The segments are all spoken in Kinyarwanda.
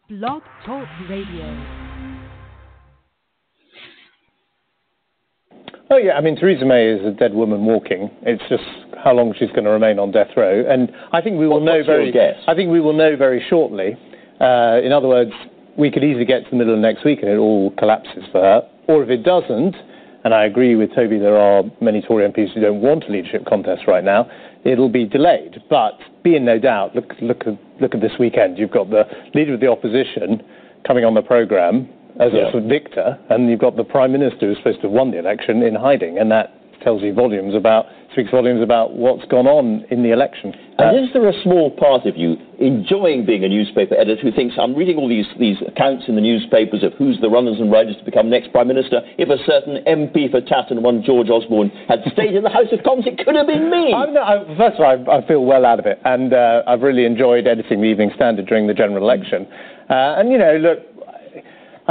Blog Talk Radio. Oh yeah, I mean Theresa May is a dead woman walking. It's just how long she's going to remain on death row, and I think we will What- know what's your very. guess? I think we will know very shortly. Uh, in other words, we could easily get to the middle of next week and it all collapses for her, or if it doesn't, and I agree with Toby, there are many Tory MPs who don't want a leadership contest right now. It'll be delayed, but be in no doubt. Look, look, at- look at this weekend. You've got the leader of the opposition coming on the programme as Yeah. a sort of victor, and you've got the prime minister who's supposed to have won the election in hiding, and that tells you volumes about speaks volumes about what's gone on in the election. And is there a small part of you enjoying being a newspaper editor who thinks, I'm reading all these, these accounts in the newspapers of who's the runners and riders to become next Prime Minister? If a certain MP for Tatton, one George Osborne, had stayed in the House of Commons, it could have been me. I'm not, I, first of all, I, I feel well out of it, and uh, I've really enjoyed editing the Evening Standard during the general election. Uh, and you know, look, I-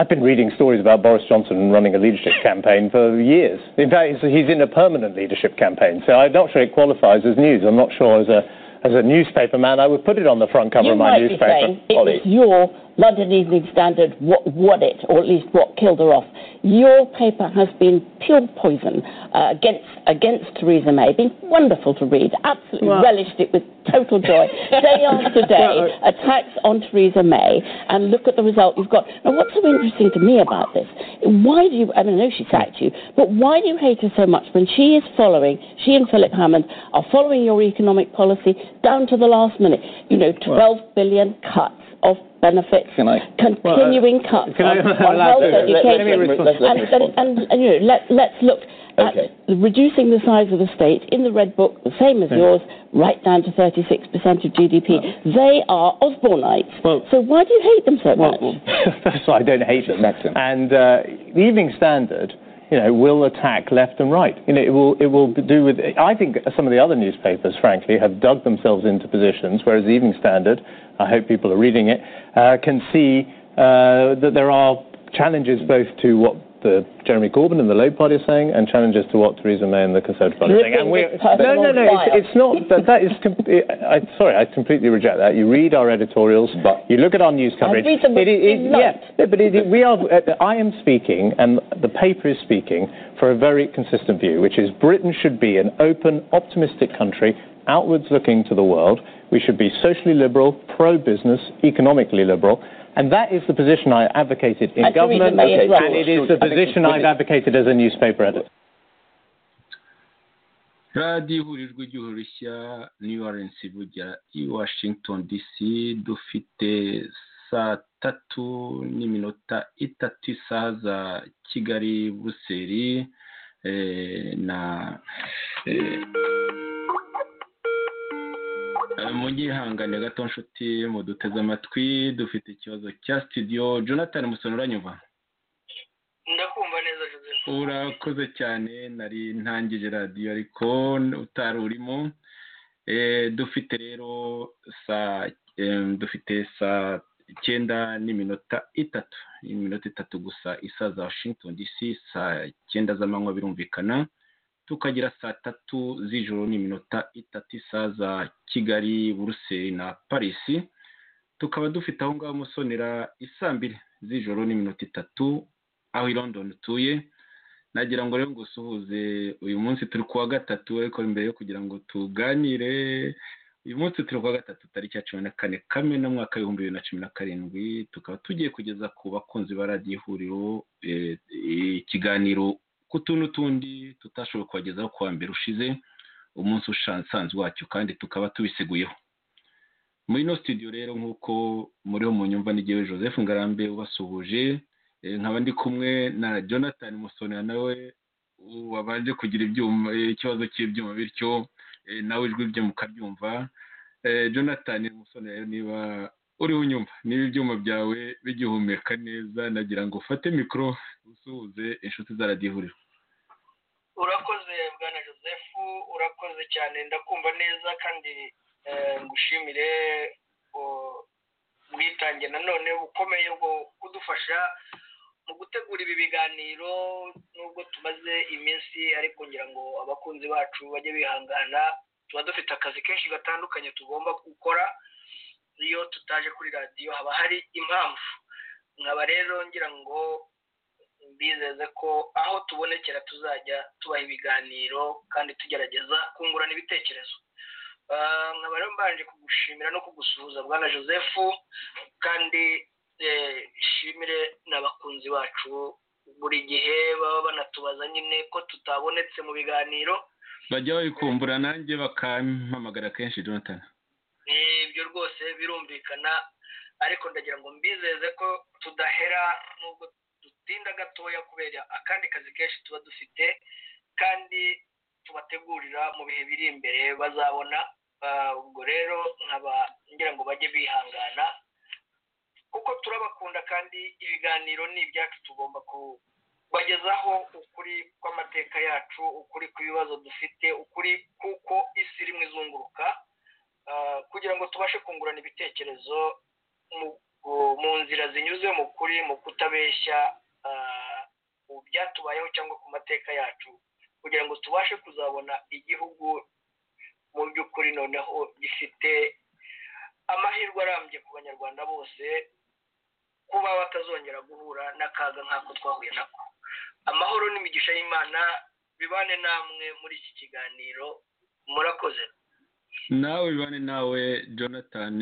I've been reading stories about Boris Johnson running a leadership campaign for years. In fact, he's, he's in a permanent leadership campaign, so I'm not sure it qualifies as news. I'm not sure as a as a newspaper man, I would put it on the front cover You of my might newspaper. be saying it Ollie. was your London Evening Standard what won it, or at least what killed her off. Your paper has been pure poison uh, against against Theresa May. Been wonderful to read. Absolutely Well- relished it with total joy, day after day. Well, attacks on Theresa May, and look at the result you've got. Now, what's so interesting to me about this? Why do you? I mean, I know she sacked you, but why do you hate her so much when she is following? She and Philip Hammond are following your economic policy down to the last minute. You know, twelve billion cuts of benefits, Can I- continuing cuts can I- on, on allow health to- let- let- let me education, respond. Let- let and, me and, respond. and, and, you know, let, let's look. at Okay. Reducing the size of the state in the red book, the same as yours, right down to 36% of GDP. They are Osborneites. Well- so why do you hate them so much? First of all, I don't hate them. That's him. And uh, the Evening Standard, you know, will attack left and right. You know, it will it will do with. I think some of the other newspapers, frankly, have dug themselves into positions, whereas the Evening Standard, I hope people are reading it, uh, can see uh, that there are challenges both to what. The Jeremy Corbyn and the Labour Party are saying, and challenges to what Theresa May and the Conservative Party are saying. Ripping And we're- this person no, no, on no. fire. It's, it's not that. That is. Com- I, I- sorry, I completely reject that. You read our editorials, But- you look at our news coverage. read them with It- it- delight. yeah, no, but it, it- we are. Uh, I am speaking, and the paper is speaking for a very consistent view, which is Britain should be an open, optimistic country, outwards looking to the world. We should be socially liberal, pro-business, economically liberal. And that is the position I advocated in And Theresa government, May is and right. it is the position I've advocated as a newspaper editor. radiyo ihuriro ry'igihugu rishya new rnc bugira i washington dc dufite saa tatu n'iminota itatu isaha za kigali buseri eh, na eh, Eh, mugihangane gato nshuti muduteze amatwi dufite ikibazo cya studio jonathan musoni uranyumva ndakumva neza joseph urakoze cyane nari ntangije radiyo ariko utari urimo e, dufite rero saa em, dufite saa icyenda n'iminota itatu iminota itatu gusa isa za washington dc saa icyenda z'amanywa birumvikana tukagira saa tatu z'ijoro n'iminota itatu isa za kigali buruseli na parisi tukaba dufite aho ngaho musonera isaa mbiri z'ijoro n'iminota itatu aho i london utuye nagira ngo rero ngo usuhuze uyu munsi turi kuwa gatatu ariko mbere yo kugira ngo tuganire uyu munsi turi kuwa gatatu tariki ya cumi na kane kamena mwaka w'ibihumbi bibiri na cumi na karindwi tukaba tugiye kugeza ku bakunzi ba radiyo ihuriro eh, ikiganiro ku tuntu tundi tutashoboye kubagezaho ku wa mbere ushize umunsi usanzwe wacyo kandi tukaba tubiseguyeho muri ino studio rero nk'uko muriho mu nyumva n'igihe joseph ngarambe ubasuhuje Eh, nkaba ndi kumwe na jonathan musonera nawe wabanje kugira ibyuma eh, ikibazo cy'ibyuma bityo eh, nawe ijwi rye mukaryumva Eh, jonathan musonera niba uriho unyumva niba ibyuma byawe bigihumeka neza nagira ngo ufate mikoro usuhuze inshuti za radiyo ihuriro urakoze bwana joseph urakoze cyane ndakumva neza kandi eh, ngushimire oh, ubwitange nanone bukomeye bwo kudufasha mu gutegura ibi biganiro nubwo tumaze iminsi ariko ngira ngo abakunzi bacu bajye bihangana tuba dufite akazi kenshi gatandukanye tugomba gukora iyo tutaje kuri radiyo haba hari impamvu nkaba rero ngira ngo mbizeze ko aho tubonekera tuzajya tubaha ibiganiro kandi tugerageza kungurana ibitekerezo nkaba rero mbanje kugushimira no kugusuhuza bwana joseph kandi shimire n'abakunzi bacu buri gihe baba banatubaza nyine ko tutabonetse mu biganiro bajya babikumbura nanjye bakampamagara kenshi jonathan ibyo rwose birumvikana ariko ndagira ngo mbizeze ko tudahera nubwo dutinda gatoya kubera akandi kazi kenshi tuba dufite kandi tubategurira mu bihe biri imbere bazabona ubwo rero nkaba ngira ngo bajye bihangana kuko turabakunda kandi ibiganiro ni ibyacu tugomba kubagezaho ukuri kw'amateka yacu ukuri kw'ibibazo dufite ukuri kuko isi irimo izunguruka kugira ngo tubashe kungurana ibitekerezo mu nzira zinyuze mu kuri mu kutabeshya mu byatubayeho cyangwa ku mateka yacu kugira ngo tubashe kuzabona igihugu mu by'ukuri noneho gifite amahirwe arambye ku banyarwanda bose kuba batazongera guhura n'akaga nk'ako twahuye nako amahoro n'imigisha y'imana bibane namwe muri iki kiganiro murakoze nawe bibane nawe jonathan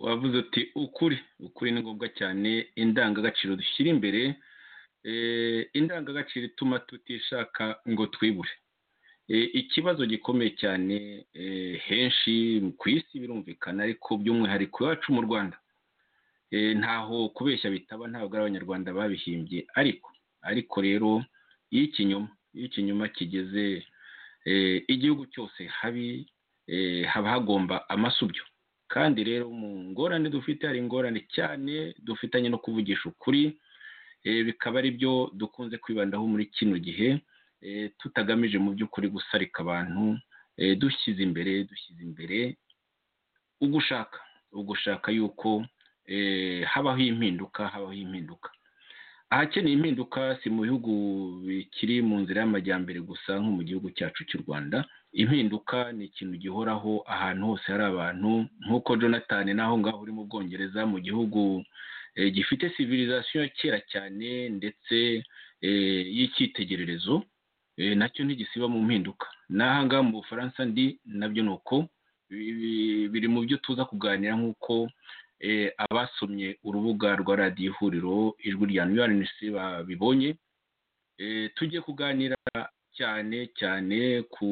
wavuze uti ukuri ukuri ni ngombwa cyane indangagaciro dushyira imbere indangagaciro ituma tutishaka ngo twibure ikibazo gikomeye cyane henshi ku isi birumvikana ariko by'umwihariko iwacu mu rwanda ntaho kubeshya bitaba ntabwo ari abanyarwanda babihimbye ariko ariko rero iyo ikinyoma iyo ikinyoma kigeze igihugu cyose habi haba hagomba amasubyo kandi rero mu ngorane dufite hari ingorane cyane dufitanye no kuvugisha ukuri bikaba ari byo dukunze kwibandaho muri kino gihe tutagamije mu by'ukuri gusarika abantu dushyize imbere dushyize imbere ugushaka ugushaka yuko habaho impinduka habaho impinduka ahakeneye impinduka si mu bihugu bikiri mu nzira y'amajyambere gusa nko mu gihugu cyacu cy'u rwanda impinduka ni ikintu gihoraho ahantu hose hari abantu nk'uko jonathan naho ngaho uri mu bwongereza mu gihugu gifite civilisation ya kera cyane ndetse y'icyitegererezo nacyo ntigisiba mu mpinduka n'ahangaha mu bufaransa ndi nabyo ni uko biri mu byo tuza kuganira nk'uko abasomye urubuga rwa radiyo ihuriro ijwi rya nuwarinisi babibonye tujye kuganira cyane cyane ku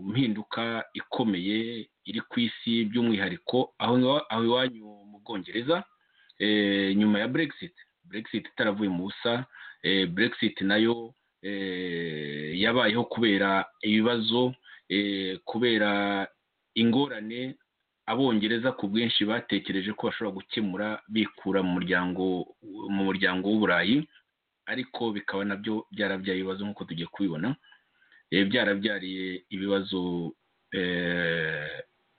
mpinduka ikomeye iri ku isi by'umwihariko aho iwanyu mu bwongereza nyuma ya burekisiti burekisiti itaravuye mu busa burekisiti nayo yabayeho kubera ibibazo kubera ingorane abongereza ku bwinshi batekereje ko bashobora gukemura bikura mu muryango mu muryango w'uburayi ariko bikaba nabyo byarabyaye ibibazo nk'uko tugiye kubibona byarabyariye ibibazo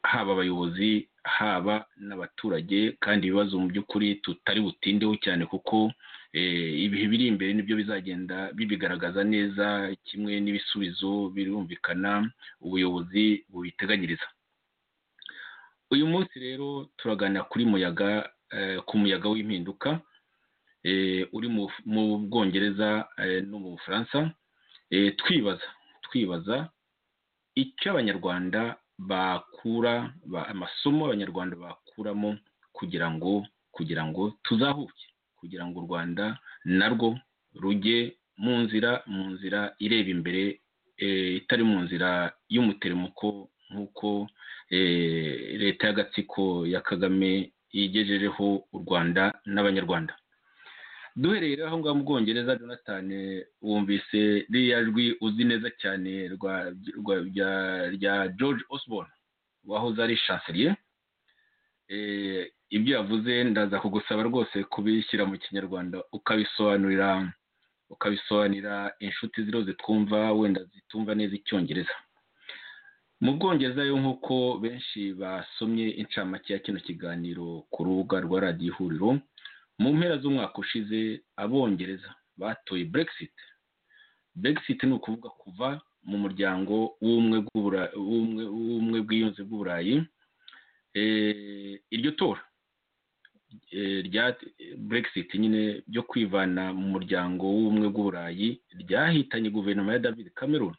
haba abayobozi haba n'abaturage kandi ibibazo mu by'ukuri tutari butindeho cyane kuko ibihe biri imbere nibyo bizagenda bibigaragaza neza kimwe n'ibisubizo birumvikana ubuyobozi bubiteganyiriza uyu munsi rero turagana kuri muyaga ku muyaga w'impinduka uri mu bwongereza no mu bufaransa twibaza twibaza icyo abanyarwanda bakura amasomo abanyarwanda bakuramo kugira ngo kugira ngo tuzahuke kugira ngo u rwanda narwo rujye mu nzira mu nzira ireba imbere itari mu nzira y'umuteremuko nk'uko leta y'agatsiko ya kagame yigejejeho u rwanda n'abanyarwanda duhereye aho ngaho mu bwongereza jonathan wumvise ririya jwi uzi neza cyane rya george osborne wahoze ari shanselier ibyo yavuze ndaza kugusaba rwose kubishyira mu kinyarwanda ukabisobanurira ukabisobanurira inshuti ziriho zitwumva wenda zitumva neza icyongereza mu bwongereza rero nk'uko benshi basomye incamake ya kino kiganiro ku rubuga rwa radiyo ihuriro mu mpera z'umwaka ushize abongereza batoye burekisiti burekisiti ni ukuvuga kuva mu muryango w'ubumwe bw'uburayi iryo tora rya Brexit nyine byo kwivana mu muryango w'ubumwe bw'uburayi ryahitanye guverinoma ya david cameron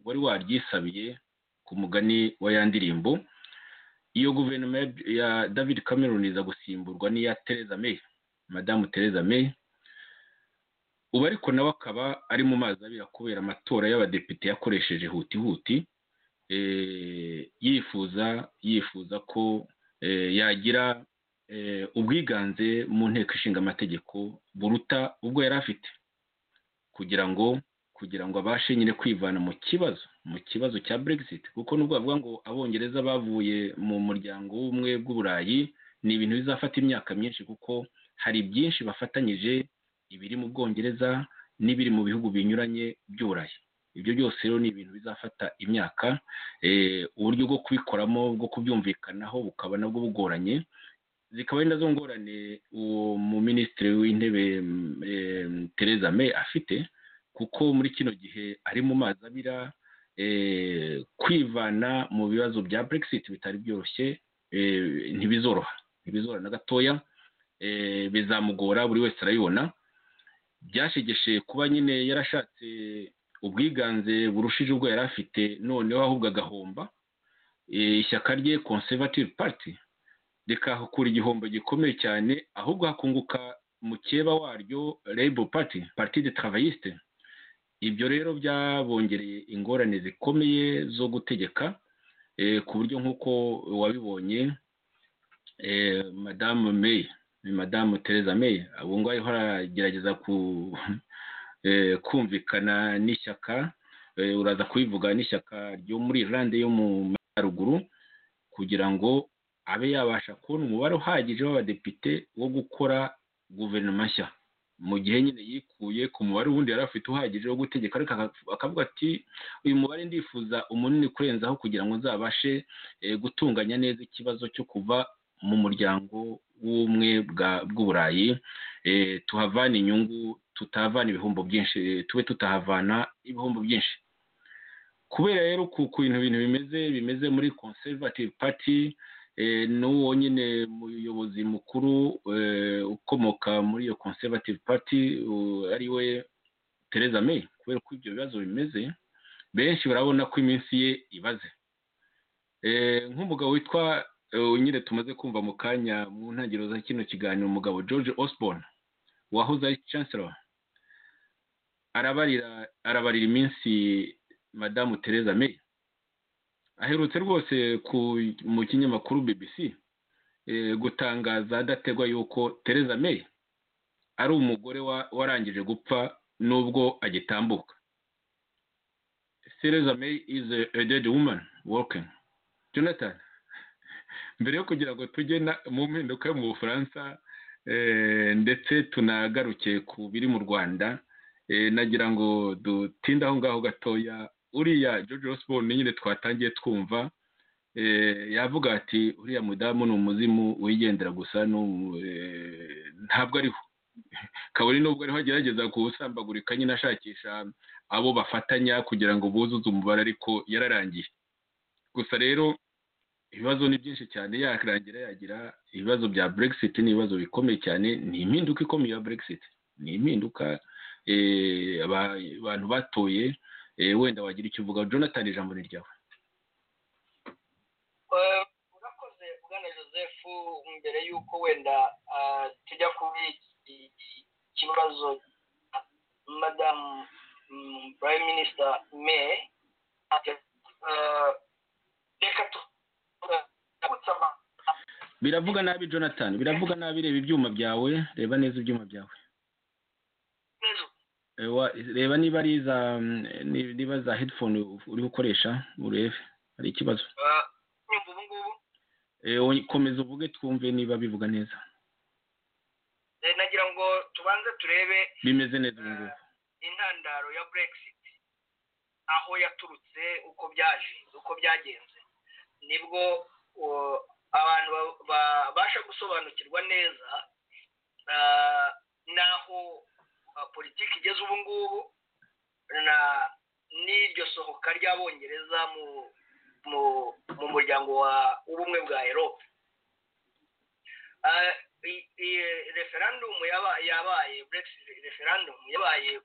wari waryisabiye ku mugani wa ya ndirimbo iyo guverinoma ya david cameron iza gusimburwa n'iya Theresa May madamu Theresa May ubu ariko nawe akaba ari mu mazi abira kubera amatora y'abadepite yakoresheje hutihuti yifuza yifuza ko yagira ubwiganze mu nteko ishinga amategeko buruta ubwo yari afite kugira ngo kugira ngo abashe nyine kwivana mu kibazo mu kibazo cya Brexit kuko nubwo bavuga ngo abongereza bavuye mu muryango w'ubumwe bw'uburayi ni ibintu bizafata imyaka myinshi kuko hari byinshi bafatanyije ibiri mu bwongereza n'ibiri mu bihugu binyuranye by'uburayi ibyo byose rero ni ibintu bizafata imyaka uburyo bwo kubikoramo bwo kubyumvikanaho bukaba nabwo bugoranye zikaba ari nazo ngorane uwo mu minisitiri w'intebe Theresa May afite kuko muri kino gihe ari mu mazi abira kwivana mu bibazo bya Brexit bitari byoroshye ntibizoroha ntibizoroha na gatoya bizamugora buri wese arabibona byashegeshe kuba nyine yarashatse ubwiganze burushije ubwo yari afite noneho ahubwo agahomba ishyaka rye conservative party rikahakura igihombo gikomeye cyane ahubwo hakunguka mukeba waryo Labour party parti de travayiste ibyo rero byabongereye ingorane zikomeye zo gutegeka ku buryo nk'uko wabibonye madamu May madamu Theresa May ubu ngubu ariho aragerageza kumvikana n'ishyaka uraza kubivuga n'ishyaka ryo muri Irlande yo mu Majyaruguru kugira ngo abe yabasha kubona umubare uhagije w'abadepite wo gukora guverinoma nshya mu gihe nyine yikuye ku mubare ubundi yari afite uhagije wo gutegeka ariko akavuga ati uyu mubare ndifuza umunini kurenzaho kugira ngo nzabashe gutunganya neza ikibazo cyo kuva mu muryango w'ubumwe bw'uburayi tuhavana inyungu tutahavana ibihombo byinshi tube tutahavana ibihombo byinshi kubera rero ku bintu bintu bimeze bimeze muri conservative party n'uwo nyine muyobozi mukuru ukomoka muri iyo conservative party ari we Theresa May kubera ko ibyo bibazo bimeze benshi barabona ko iminsi ye ibaze nk'umugabo witwa nyine tumaze kumva mu kanya mu ntangiriro za kino kiganiro umugabo George Osborne wahoze ari chancellor arabarira arabarira iminsi madamu Theresa May aherutse rwose mu kinyamakuru BBC gutangaza adategwa yuko Theresa May ari umugore warangije gupfa n'ubwo agitambuka Theresa May is a dead woman walking Jonathan mbere yo kugira ngo tujye mu mpinduka yo mu bufaransa ndetse tunagaruke ku biri mu rwanda nagira ngo dutinde aho ngaho gatoya uriya George Osborne nyine twatangiye twumva yavuga ati uriya mudamu ni umuzimu wigendera gusa ntabwo ariho kabone nubwo ariho agerageza kuwusambagurika nyine ashakisha abo bafatanya kugira ngo buzuze umubare ariko yararangiye gusa rero ibibazo ni byinshi cyane yarangira yagira ibibazo bya Brexit ni ibibazo bikomeye cyane ni impinduka ikomeye ya Brexit ni impinduka abantu batoye wenda wagira icyo uvuga jonathan ijambo ni ryawe urakoze bwana joseph mbere y'uko wenda tujya kuri ikibazo madamu prime minister may reka biravuga nabi jonathan biravuga nabi reba ibyuma byawe reba neza ibyuma byawe reba niba ari za niba za headphone uri gukoresha urebe hari ikibazo komeza uvuge twumve niba bivuga neza nagira ngo tubanze turebe bimeze neza ubu ngubu intandaro ya brexit aho yaturutse uko byaje uko byagenze nibwo abantu babasha gusobanukirwa neza n'aho politiki igeze ubu ngubu na n'iryo sohoka ry'abongereza mu mu muryango wa w'ubumwe bwa erope iyi referandumu yaba- yabaye brexit referandumu yabaye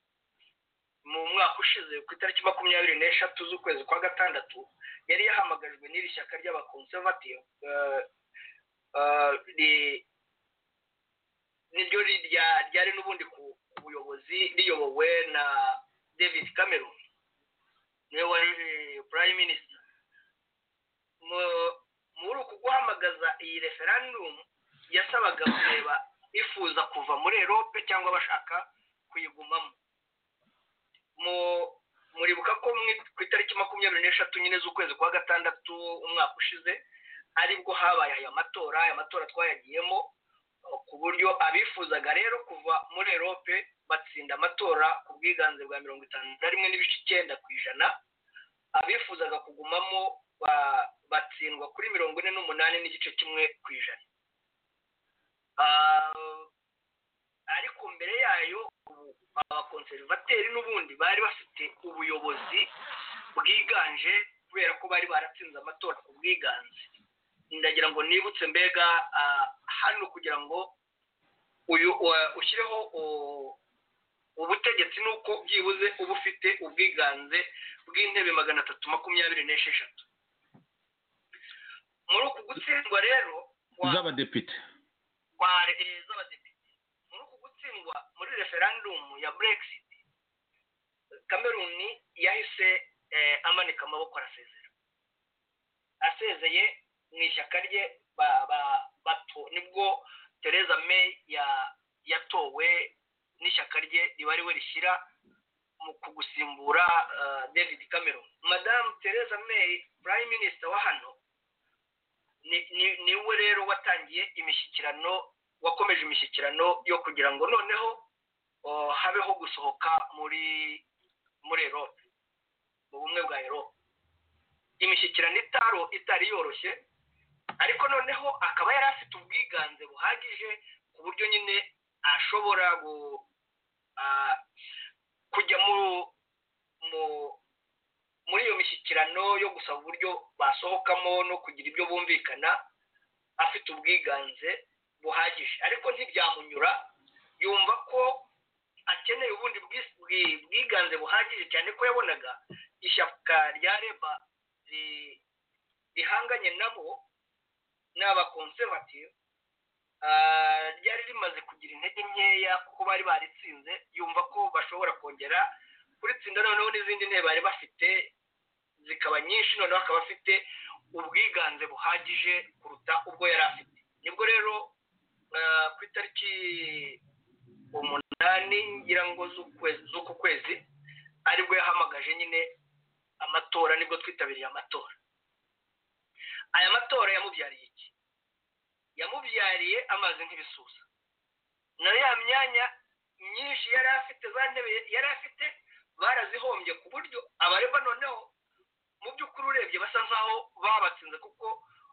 mu mwaka ushize ku itariki makumyabiri n'eshatu z'ukwezi kwa gatandatu yari yahamagajwe n'iri shyaka ry'abakonservative eh, eh, ri- niryo rirya- ryari n'ubundi ku ku buyobozi riyobowe na david cameron niwe wari prime minister Mu- muri uku guhamagaza iyi referandumu yasabaga kureba ifuza kuva muri erope cyangwa bashaka kuyigumamo Mu- muribuka ko mu- ku itariki makumyabiri n'eshatu nyine z'ukwezi kwa gatandatu umwaka ushize aribwo habaye aya matora aya matora twayagiyemo ku buryo abifuzaga rero kuva muri erope batsinda amatora ku bwiganze bwa mirongo itanu na rimwe n'ibice icyenda ku ijana abifuzaga kugumamo ba- batsindwa kuri mirongo ine n'umunani n'igice kimwe ku ijana Ah, ariko mbere yayo ubu abakonservateri n'ubundi bari bafite ubuyobozi bwiganje kubera ko bari baratsinze amatora ku bwiganze ndagira ngo nibutse mbega ah, hano kugira ngo uyu wa- ushyireho u- ubutegetsi ni uko byibuze uba ufite ubwiganze bw'intebe magana atatu makumyabiri n'esheshatu muri uku gutsindwa rero wa- z'abadepite kwa eh, z'abadepite muri uku gutsindwa muri referandumu ya brexit cameroon yahise eh, amanika amaboko arasezera asezeye mu ishyaka rye ba- ba- bato- nibwo theresa may ya- yatowe n'ishyaka rye riba ariwe rishyira mu kugusimbura eh, david cameron madamu theresa may prime minister wa hano ni- ni- niwe rero watangiye imishyikirano wakomeje imishyikirano yo kugira ngo noneho oh, habeho gusohoka muri muri erope mu bumwe bwa erope imishyikirano itaro itari yoroshye ariko noneho akaba yari afite ubwiganze buhagije ku buryo nyine ashobora gu, ah, kujya mu, mu muri iyo mishyikirano yo gusaba uburyo basohokamo no kugira ibyo bumvikana afite ubwiganze buhagije ariko ntibyamunyura yumva ko akeneye ubundi bwis- bwi- bwiganze buhagije cyane ko yabonaga ishyaka rya reba ri- rihanganye nabo n'abakonservative ah, ryari rimaze kugira intege nkeya kuko bari baritsinze yumva ko bashobora kongera kuritsinda noneho n'izindi ntebe bari bafite zikaba nyinshi noneho akaba afite ubwiganze buhagije kuruta ubwo yari afite nibwo rero eh, ku itariki umunani ngira ngo z'ukwezi- z'uku kwezi aribwo yahamagaje nyine amatora nibwo twitabiriye amatora aya matora yamubyariye iki yamubyariye amazi nk'ibisusa nayo ya myanya myinshi yari afite za ntebe yari afite barazihombye ku buryo abareba noneho mu by'ukuri urebye basa nk'aho babatsinze kuko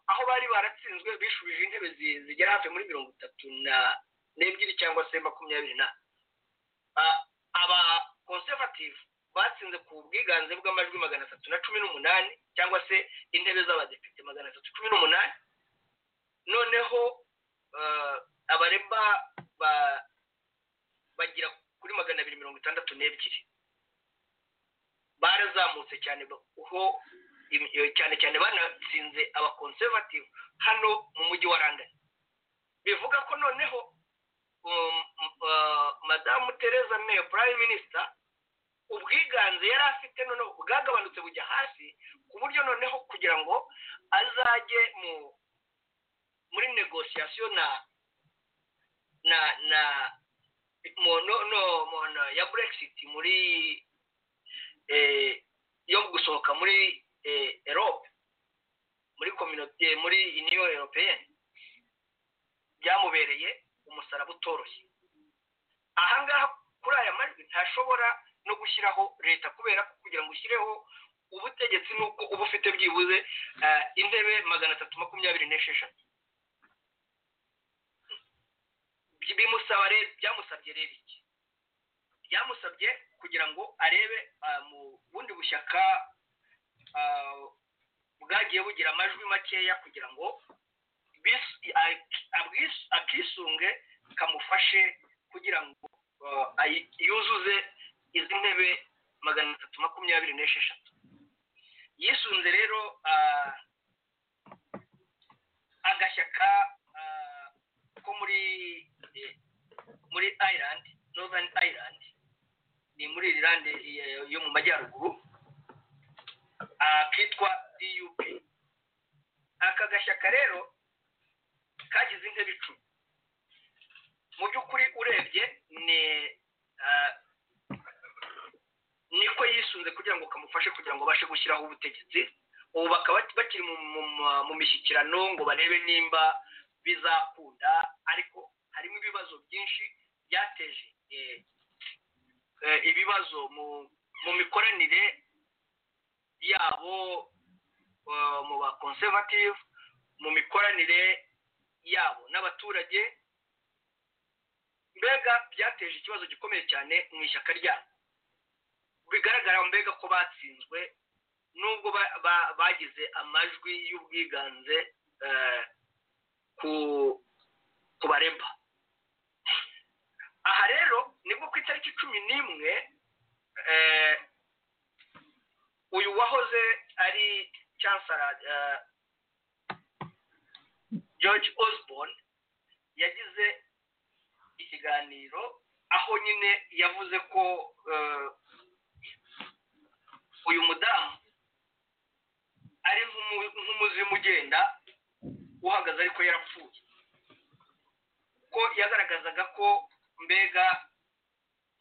aho bari baratsinzwe bishubije intebe zi- zigera hafi muri mirongo itatu na n'ebyiri cyangwa se makumyabiri na aba conservative batsinze ku bwiganze bw'amajwi magana atatu na cumi n'umunani cyangwa se intebe z'abadepite magana atatu cumi n'umunani noneho ah, abareba ba- bagira kuri magana abiri mirongo itandatu n'ebyiri barazamutse cyane ba- ho im- iyo- cyane cyane banatsinze abakonservative hano mu mujyi wa london bivuga ko noneho um, uh, madamu tereza may prime minister ubwiganze yari afite noneho bwagabanutse bujya hasi ku buryo noneho kugira ngo azajye mu muri negosiyasiyo na na na mu no no mu no ya brexit muri eh, yo gusohoka muri eh, Europe muri communauté muri Union Européenne byamubereye umusaraba utoroshye ahangaha kuri aya majwi ntashobora no gushyiraho leta kubera ko kugira ngo ushyireho ubutegetsi n'uko uba ufite byibuze eh, intebe magana atatu makumyabiri n'esheshatu Bi- bimusaba rero byamusabye rero iki byamusabye kugira ngo arebe ah, mu bundi bushyaka ah, bwagiye bugira amajwi makeya kugira ngo bisi- ak- abwis- akisunge kamufashe kugira ngo uh, ayi- yuzuze izi ntebe magana atatu makumyabiri n'esheshatu yisunze rero ah, agashyaka ah, ko muri eh, muri Ireland Northern Ireland ni muri Ireland eh, yo mu majyaruguru ah, kitwa DUP aka gashyaka rero kagize intebe icumi mu by'ukuri urebye ni ah, niko yisunze kugira ngo kamufashe kugira ngo abashe gushyiraho ubutegetsi ubu bakaba bati- bakiri mu- mu- mu- mu mishyikirano ngo barebe nimba bizakunda ariko harimo ibibazo byinshi byateje eh, eh, ibibazo mu mu mikoranire yabo eh, mu ba conservative mu mikoranire yabo n'abaturage mbega byateje ikibazo gikomeye cyane mu ishyaka ryabo bigaragara mbega ko batsinzwe nubwo ba- ba- bagize amajwi y'ubwiganze eh, ku ku bareba aha rero nibwo ku itariki cumi n'imwe eh, uyu wahoze ari chancellor eh, george osborne yagize ikiganiro aho nyine yavuze ko eh, uyu mudamu ari nk'umu- nk'umuzimu ugenda uhagaze ariko yarapfuye ko yagaragazaga ko mbega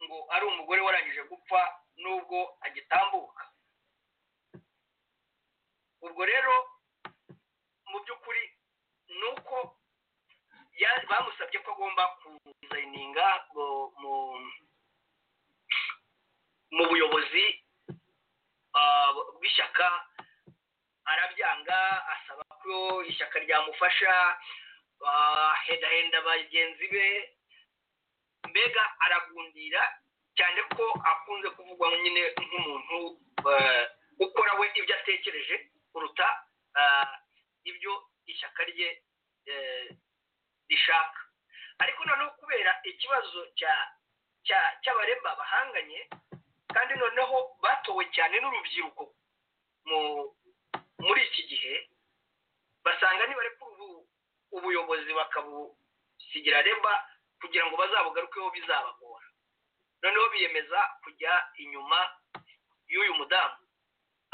ngo ari umugore warangije gupfa nubwo agitambuka ubwo rero mu by'ukuri ni uko ya- bamusabye ko agomba kuzayininga mu mu buyobozi ah, bw'ishyaka arabyanga asaba ko ishyaka ryamufasha bahedahenda bagenzi be mbega aragundira cyane ko akunze kuvugwa nyine nk'umuntu eh, ukora we ibyo atekereje kuruta ah, ibyo ishyaka rye eh, rishaka ariko noneho kubera ikibazo cya cya- cy'abareba bahanganye kandi noneho batowe cyane n'urubyiruko mu muri iki gihe basanga nibareka ubu ubuyobozi bakabusigira reba kugira ngo bazabugarukeho bizabagora noneho biyemeza kujya inyuma y'uyu mudamu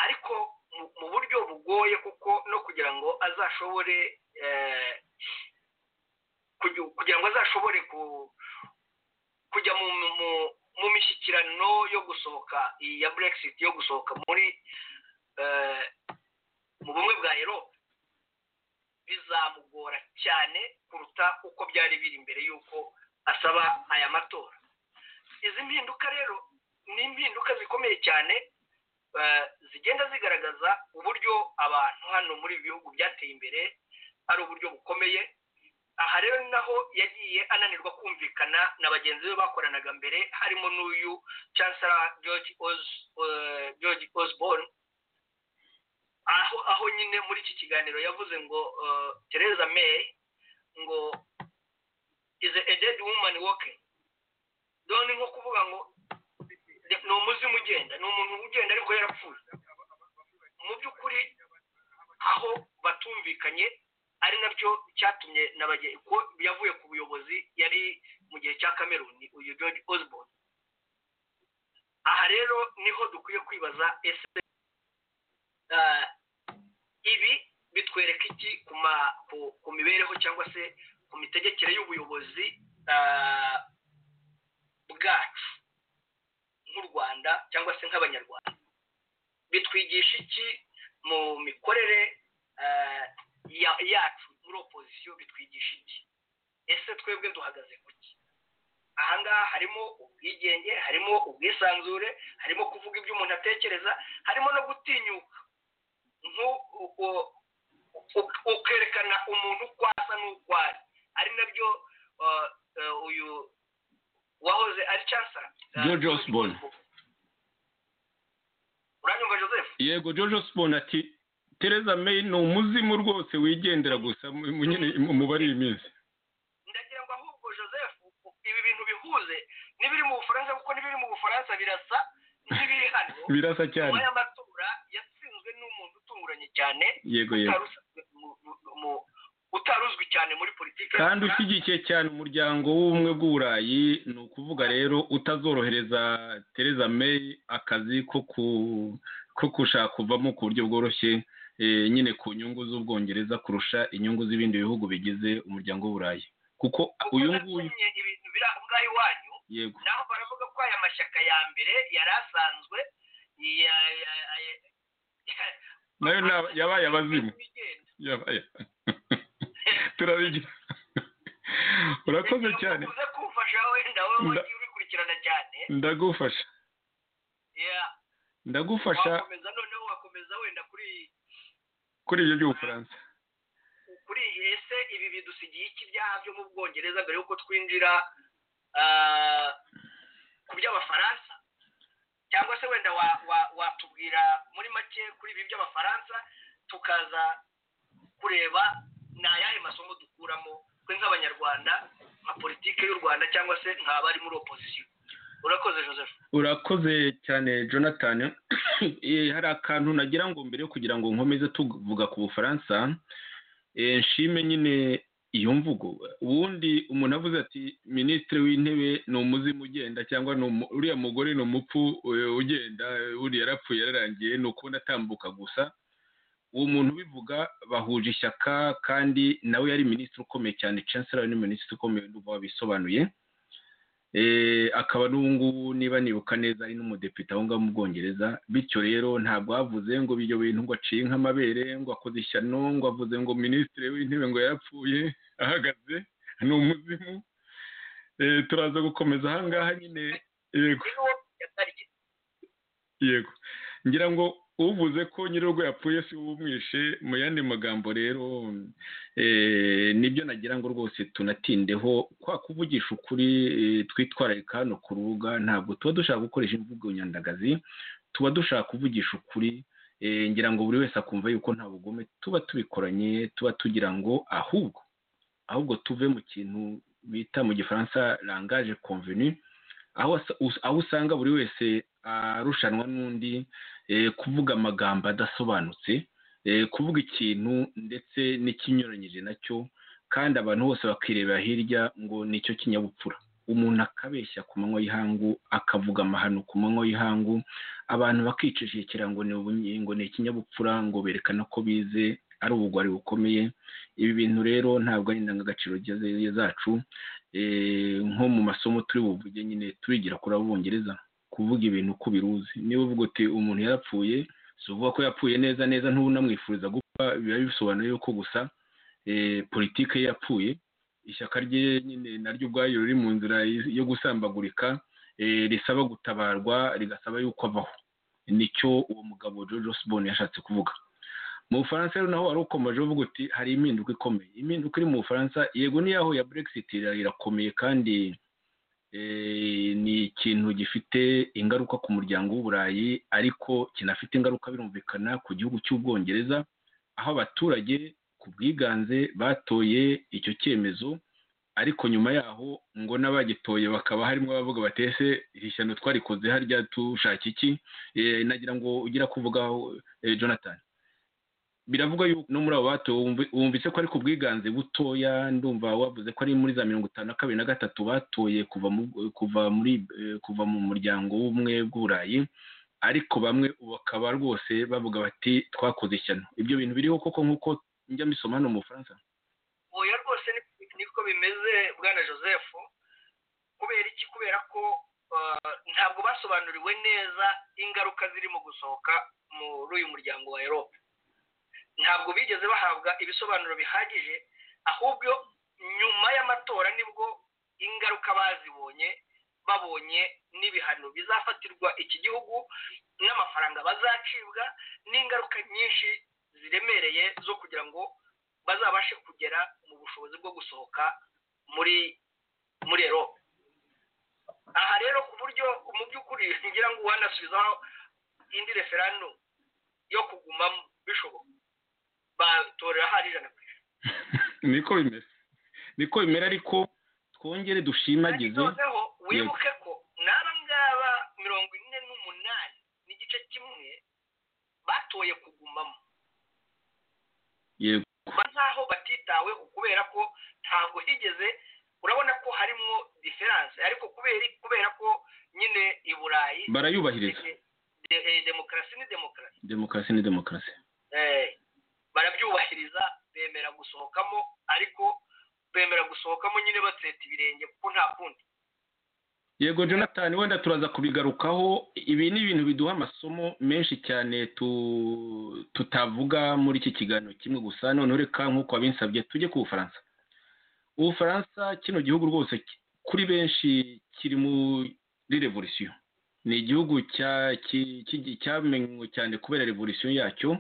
ariko mu- mu buryo bugoye kuko no kugira ngo azashobore eh, kugi- kugira ngo azashobore ku kujya mu mu- mu- mu mishyikirano yo gusohoka iyi ya brexit yo gusohoka muri eh, mu bumwe bwa Europe bizamugora cyane kuruta uko byari biri mbere y'uko asaba aya matora izi mpinduka rero ni impinduka zikomeye cyane eh, zigenda zigaragaza uburyo abantu hano muri ibi bihugu byateye imbere ari uburyo bukomeye aha rero ni naho yagiye ananirwa kumvikana na bagenzi be bakoranaga mbere harimo n'uyu chancellor george Os, eh, george osborne aho aho nyine muri iki kiganiro yavuze ngo eh, theresa may ngo is a dead woman walking dore nko kuvuga ngo ni umuzimu ugenda ni umuntu ugenda ariko yarapfuye mu by'ukuri aho batumvikanye ari nabyo cyatumye na bage- ko yavuye ku buyobozi yari mu gihe cya kameruni uyu george osborne aha rero niho dukwiye kwibaza ese ah, ibi bitwereka iki ku ma- ku- ku mibereho cyangwa se ku mitegekere y'ubuyobozi ah, bwacu nk'u rwanda cyangwa se nk'abanyarwanda bitwigisha iki mu mikorere ah, ya- yacu muri opozisiyo bitwigisha iki ese twebwe duhagaze ku ki aha ngaha harimo ubwigenge harimo ubwisanzure harimo kuvuga ibyo umuntu atekereza harimo no gutinyuka nko- uko- u- ukerekana umuntu uko asa n'uko ari ari nabyo uh, uh, uyu wahoze ari cyasa George Osborne. uranyumva joseph yego george osborne ati tereza meyi ni umuzimu rwose wigendera gusa mu- nyine umubare w'iminsi ndagira ngo ahubwo joseph ibi bintu bihuze n'ibiri mu bufaransa kuko n'ibiri mu bufaransa birasa n'ibiri hano birasa cyane nyuma y'amatora yatsinzwe n'umuntu utunguranye cyane yego yego utari usanzwe mu- mu- mu- utari uzwi cyane muri politiki kandi ushyigikiye cyane umuryango w'ubumwe bw'uburayi ni ukuvuga rero utazorohereza tereza may akazi ko ku- ko gushaka kuvamo ku buryo bworoshye eh, nyine ku nyungu z'ubwongereza kurusha inyungu z'ibindi bihugu bigize umuryango w'uburayi kuko uyu nguyu yatumye ibintu biri aho ngaho iwanyu yego naho baravuga ko aya mashyaka ya mbere yari asanzwe ya- ya- ya- ya- nayo ni aba- yabaye abazimu igenda. yabaye turabigira urakoze cyane uze kumfasha wenda wowe Nda- wagiye ubikurikirana cyane ndagufasha Yeah. ndagufasha wakomeza noneho wakomeza wenda kuri kuri ibyo by'ubufaransa kuri iyi ese ibi bidusigiye iki byaha byo mu bwongereza mbere y'uko twinjira ah, ku by'abafaransa cyangwa se wenda wa- wa- watubwira muri make kuri ibi by'abafaransa tukaza kureba ni ayahe masomo dukuramo twe nk'abanyarwanda nka politiki y'u rwanda cyangwa se nk'abari muri opozisiyo urakoze joseph urakoze cyane jonathan Eh, hari akantu nagira ngo mbere yo kugira ngo nkomeze tuvuga ku bufaransa eh, nshime nyine iyo mvugo ubundi umuntu avuze ati minisitiri w'intebe ni umuzimu ugenda cyangwa ni umu- uriya mugore ni umupfu eh, ugenda eh, uriya yarapfuye yararangiye ni ukubona atambuka gusa uwo muntu ubivuga bahuje ishyaka kandi nawe yari minisitiri ukomeye cyane chancellor ni minisitiri ukomeye ndumva wabisobanuye Eh, akaba n'ubu ngubu niba nibuka neza ari n'umudepite aho ngaho mu bwongereza bityo rero ntabwo bavuze ngo ibyo bintu ngo aciye nk'amabere ngo akoze ishyano ngo avuze ngo minisitiri w'intebe ngo yarapfuye ahagaze ni umuzimu Eh, turaza gukomeza aha ngaha nyine yego ni uwo yatariki yego ngira ngo uvuze ko nyir'urugo yapfuye si wowe umwishe mu yandi magambo rero eh, nibyo nagira ngo rwose tunatindeho kwa kuvugisha ukuri eh, twitwararika hano ku rubuga ntabwo tuba dushaka gukoresha imvugo nyandagazi tuba dushaka kuvugisha ukuri eh, ngira ngo buri wese akumva yuko nta bugome tuba tubikoranye tuba tugira ngo ahubwo ahubwo tuve mu kintu bita mu gifaransa langage convenu aho wasa- us- aho usanga buri wese arushanwa n'undi eh, kuvuga amagambo adasobanutse eh, kuvuga ikintu ndetse n'ikinyuranyije nacyo kandi abantu bose bakirebera hirya ngo nicyo kinyabupfura umuntu akabeshya ku manywa y'ihangu akavuga amahano ku manywa y'ihangu abantu bakicishikira ngo ni ubunye- ngo ni ikinyabupfura ngo berekana ko bize ari ubugwari bukomeye ibi bintu rero ntabwo ari indangagaciro ze- zacu eh, nko mu masomo turi buvuge nyine turigira kuri abongereza kuvuga ibintu uko biruzi niba uvuga uti umuntu yarapfuye si uvuga ko yapfuye neza neza ntunamwifuriza gupfa biba bisobanuye yuko gusa eh, politike ye yapfuye ishyaka rye nyine naryo ubwaryo riri mu nzira y- yo gusambagurika eh, risaba gutabarwa rigasaba yuko avaho nicyo uwo mugabo George Osborne yashatse kuvuga mu bufaransa rero naho wari ukomeje uvuga uti hari impinduka ikomeye impinduka iri mu bufaransa yego niyaho ya brexit ira- irakomeye kandi eh, ni ikintu gifite ingaruka ku muryango w'uburayi ariko kinafite ingaruka birumvikana ku gihugu cy'ubwongereza aho abaturage ku bwiganze batoye icyo cyemezo ariko nyuma yaho ngo n'abagitoye bakaba harimo abavuga batese iri shyano twarikoze harya dushaka iki Eh, nagira ngo ugira kuvugaho eh, jonathan biravugwa yuko no muri abo batowe wumvi- wumvise ko ari ku bwiganze butoya ndumva wavuze ko ari muri za mirongo itanu na kabiri na gatatu batoye kuva mu, kuva muri eh, kuva mu muryango w'ubumwe bw'uburayi ariko bamwe ubu bakaba rwose bavuga bati twakoze ishyano ibyo bintu biriho koko nk'uko njya mbisoma hano mu bufaransa oya rwose ni- niko bimeze bwana joseph kubera iki kubera ko uh, ntabwo basobanuriwe neza ingaruka ziri mu gusohoka muri uyu muryango wa erope ntabwo bigeze bahabwa ibisobanuro bihagije ahubwo nyuma y'amatora nibwo ingaruka bazibonye babonye n'ibihano bizafatirwa iki gihugu n'amafaranga bazacibwa n'ingaruka nyinshi ziremereye zo kugira ngo bazabashe kugera mu bushobozi bwo gusohoka muri muri erope aha rero ku buryo mu by'ukuri ngira ngo uwanasubizaho indi referandumu yo kugumamo bishoboka batorera hari ijana ku ijana niko bimeze niko bimera ariko twongere dushimagize noneho wibuke ko n'aba ngaba mirongo ine n'umunani n'igice kimwe batoye kugumamo yego kuba nkaho batitaweho kubera ko ntabwo higeze urabona ko harimo diferanse ariko kubera kubera ko nyine i burayi barayubahiriza de- de- eh, demokarasi ni demokarasi demokarasi ni demokarasi Eh, barabyubahiriza bemera gusohokamo ariko bemera gusohokamo nyine batseta ibirenge kuko nta kundi yego jonathan wenda turaza kubigarukaho ibi ni ibintu biduha amasomo menshi cyane tu- tutavuga muri iki kiganiro kimwe gusa noneho reka nk'uko wabinsabye tujye ku bufaransa ubufaransa kino gihugu rwose ki- kuri benshi kiri muri revolisiyo ni igihugu cya- ki- ki- cyamenywe cyane kubera revolisiyo yacyo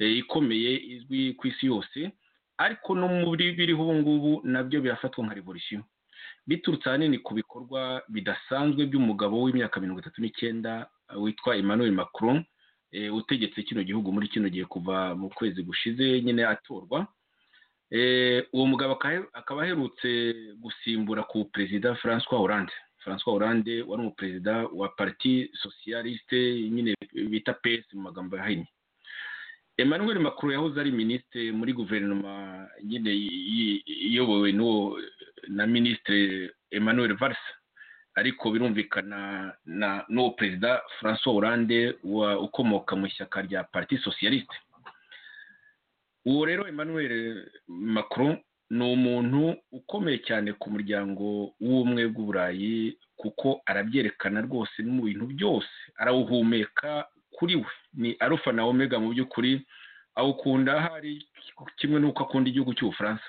eh, ikomeye izwi ku isi yose ariko no muri biriho ubu ngubu nabyo birafatwa nka revolisiyo biturutse ahanini ku bikorwa bidasanzwe by'umugabo w'imyaka mirongo itatu n'icyenda witwa emmanuel macron eh, utegetse kino gihugu muri kino gihe kuva mu kwezi gushize nyine atorwa Eh, uwo mugabo aka- akaba aherutse gusimbura ku perezida francois hollande francois hollande wari umuperezida wa parti socialiste nyine bita pes mu magambo yahinnye emmanuel macron yahoze ari minisitiri muri guverinoma nyine i- i- iyobowe n'uwo na minisitiri emmanuel Valls ariko birumvikana na n'uwo perezida francois hollande wa ukomoka mu ishyaka rya parti socialiste uwo rero emmanuel macron ni umuntu ukomeye cyane ku muryango w'ubumwe bw'uburayi kuko arabyerekana rwose no mu bintu byose arawuhumeka kuri we ni arufa na omega mu by'ukuri awukunda hari kimwe n'uko akunda igihugu cy'ubufaransa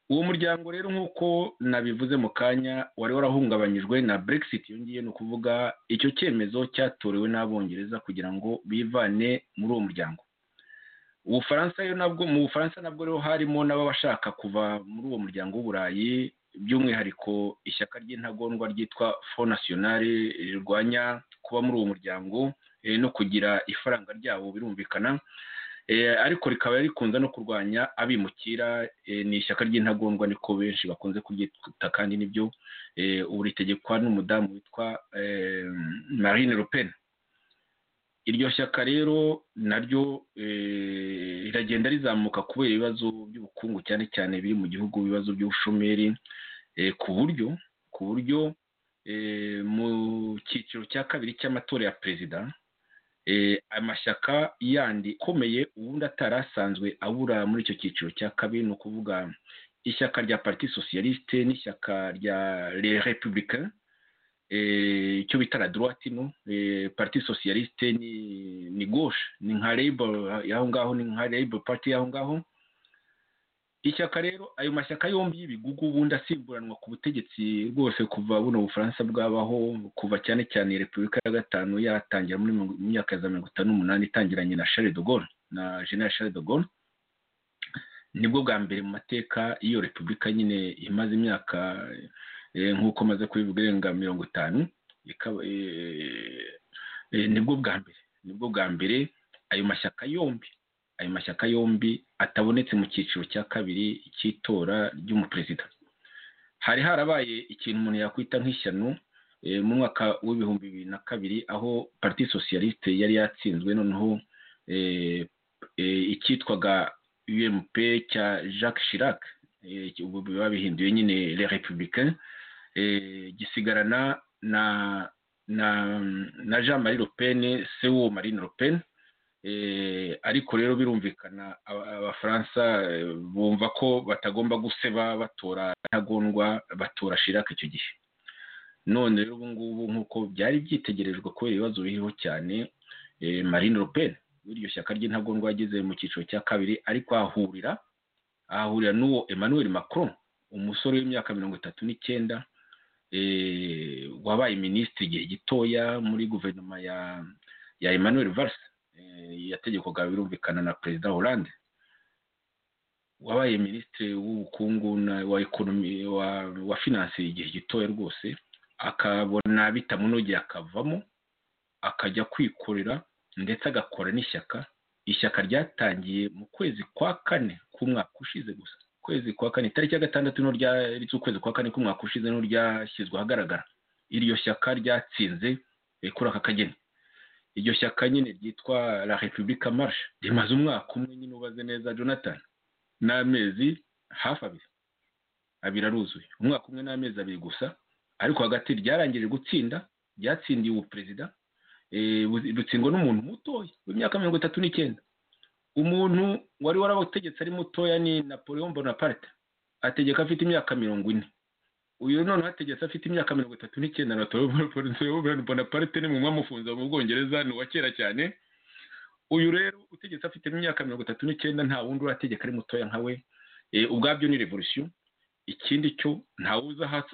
uwo muryango rero nk'uko nabivuze mu kanya wari warahungabanyijwe na brexit yongiye ni ukuvuga icyo cyemezo cyatorewe n'abongereza kugira ngo bivane muri uwo muryango ubufaransa rero nabwo mu bufaransa nabwo rero harimo n'ababashaka kuva muri uwo muryango w'uburayi by'umwihariko ishyaka ry'intagondwa ryitwa fo nasiyonari rirwanya kuba muri uwo muryango eh, no kugira ifaranga ryabo birumvikana Eh, ariko rikaba rikunze no kurwanya abimukira eh, ni ishyaka ry'intagondwa niko benshi bakunze kuryita kandi nibyo eh, ubu ritegekwa n'umudamu witwa eh, marine le pen iryo shyaka rero naryo eh, riragenda rizamuka kubera ibibazo by'ubukungu cyane cyane biri mu gihugu ibibazo by'ubushomeri eh, ku buryo ku buryo eh, mu cyiciro cya kabiri cy'amatora ya perezida eh, amashyaka yandi akomeye ubundi atari asanzwe abura muri icyo cyiciro cya kabiri ni ukuvuga ishyaka rya parti socialiste n'ishyaka rya les républicains eh, icyo bita la droite no eh, parti socialiste ni ni gauche ni nka labor yaho ngaho ni nka labor party yaho ngaho ishyaka rero ayo mashyaka yombi y'ibigugu ubundi asimburanwa ku butegetsi rwose kuva buno bufaransa bwabaho kuva cyane cyane repubulika ya gatanu yatangira muri mirongo- mu myaka ya mirongo itanu n'umunani itangiranye na charles de gaulle na general charles de gaulle nibwo bwa mbere mu mateka y'iyo repubulika nyine imaze imyaka eh, nk'uko maze kubivuga irenga mirongo itanu ikaba eh, eh, nibwo bwa mbere nibwo bwa mbere ayo mashyaka yombi ayo mashyaka yombi atabonetse mu cyiciro cya kabiri cy'itora ry'umuperezida hari harabaye ikintu umuntu yakwita nk'ishyano eh, mu mwaka w'ibihumbi bibiri na kabiri aho parti socialiste yari yatsinzwe noneho eh, eh, icyitwaga ump cya jacques chirac eh, ubu babihinduye nyine les républicains eh, gisigarana na na na jean marie le pen se w'uwo marine le pen Eh, ariko rero birumvikana aba- abafaransa eh, bumva ko batagomba guseba batora intagondwa batora shiraka icyo gihe none rero ubu ngubu nk'uko byari byitegerejwe kubera ibibazo biriho cyane eh, marine le pen w'iryo shyaka ry'intagondwa yageze mu cyiciro cya kabiri ariko ahahurira ahahurira n'uwo emmanuel macron umusore w'imyaka mirongo itatu n'icyenda eh, wabaye minisitiri igihe gitoya muri guverinoma ya ya emmanuel Valls eh, yategekwaga birumvikana na perezida hollande wabaye minisitiri w'ubukungu na- wa ekonomi wa, wa finance igihe gitoya rwose akabona bitamunogeye akavamo akajya kwikorera ndetse agakora n'ishyaka ishyaka ryatangiye mu kwezi kwa kane k'umwaka ushize gusa ukwezi kwa kane itariki ya gatandatu z'ukwezi kwa kane k'umwaka ushize n'u ryashyizwe ahagaragara iryo shyaka ryatsinze kuri aka kageni iryo shyaka nyine ryitwa la repubulika marishe rimaze umwaka umwe nyine ubaze neza jonathan n'amezi hafi abiri abiri aruzuye umwaka umwe n'amezi abiri gusa ariko hagati ryarangije gutsinda ryatsindiye ubu perezida rutsindwa n'umuntu mutoya w'imyaka mirongo itatu n'icyenda umuntu wari warabategetse ari mutoya ni napoleon bonaparte ategeka afite imyaka mirongo ine uyu noneho ategetse afite imyaka mirongo itatu n'icyenda napoleon bonaparte ni mumwe amufunze mu bwongereza ni uwa kera cyane uyu rero utegetse afite imyaka mirongo itatu n'icyenda nta wundi urategeka ari mutoya nka we ubwabyo ni revolution ikindi cyo ntawuzi aho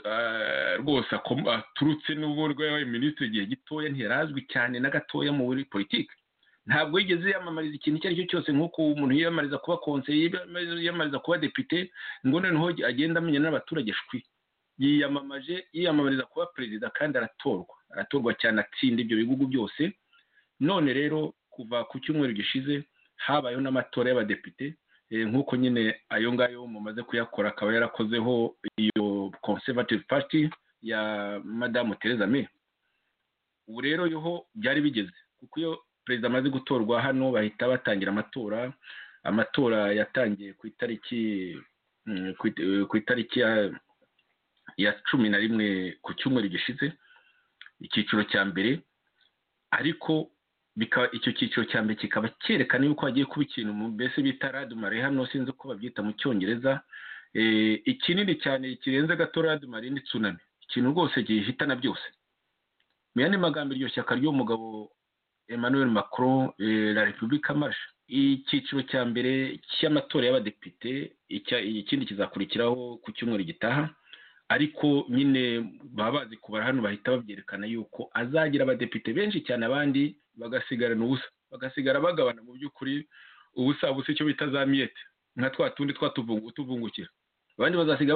rwose aturutse n'ubwo yabaye minisitiri igihe gitoya ntirazwi cyane na gatoya mu buri politiki ntabwo yigeze yamamariza ikintu icyo ari cyo cyose nk'uko umuntu yiyamamariza kuba konseye yiyamamariza kuba depite ngo noneho agenda amenya n'abaturage shwi yiyamamaje yiyamamariza kuba perezida kandi aratorwa aratorwa cyane atsinda ibyo bihugu byose none rero kuva ku cyumweru gishize habayeho n'amatora y'abadepite nk'uko nyine ayo ngayo mumaze kuyakora akaba yarakozeho iyo conservative party ya madamu Theresa May ubu rero yoho byari bigeze kuko iyo perezida amaze gutorwa hano bahita batangira amatora amatora yatangiye ku itariki ku itariki ya cumi na rimwe ku cyumweru gishize icyiciro cya mbere ariko icyo cyiciro cya mbere kikaba cyerekana yuko hagiye kuba ikintu mbese bita radumare hano sinzi uko babyita mu cyongereza ikinini cyane kirenze gato radumare ni tsunami ikintu rwose gihitana byose mu yandi magambo iryo shyaka ry'umugabo emmanuel macron la repubulika marishe icyiciro cya mbere cy'amatora y'abadepite ikindi kizakurikiraho ku cyumweru gitaha ariko nyine baba bazi kubara hano bahita babyerekana yuko azagira abadepite benshi cyane abandi bagasigarana ubusa bagasigara bagabana mu by'ukuri ubusa busa icyo bita za miyete nka twa tundi tuvungukira abandi bazasiga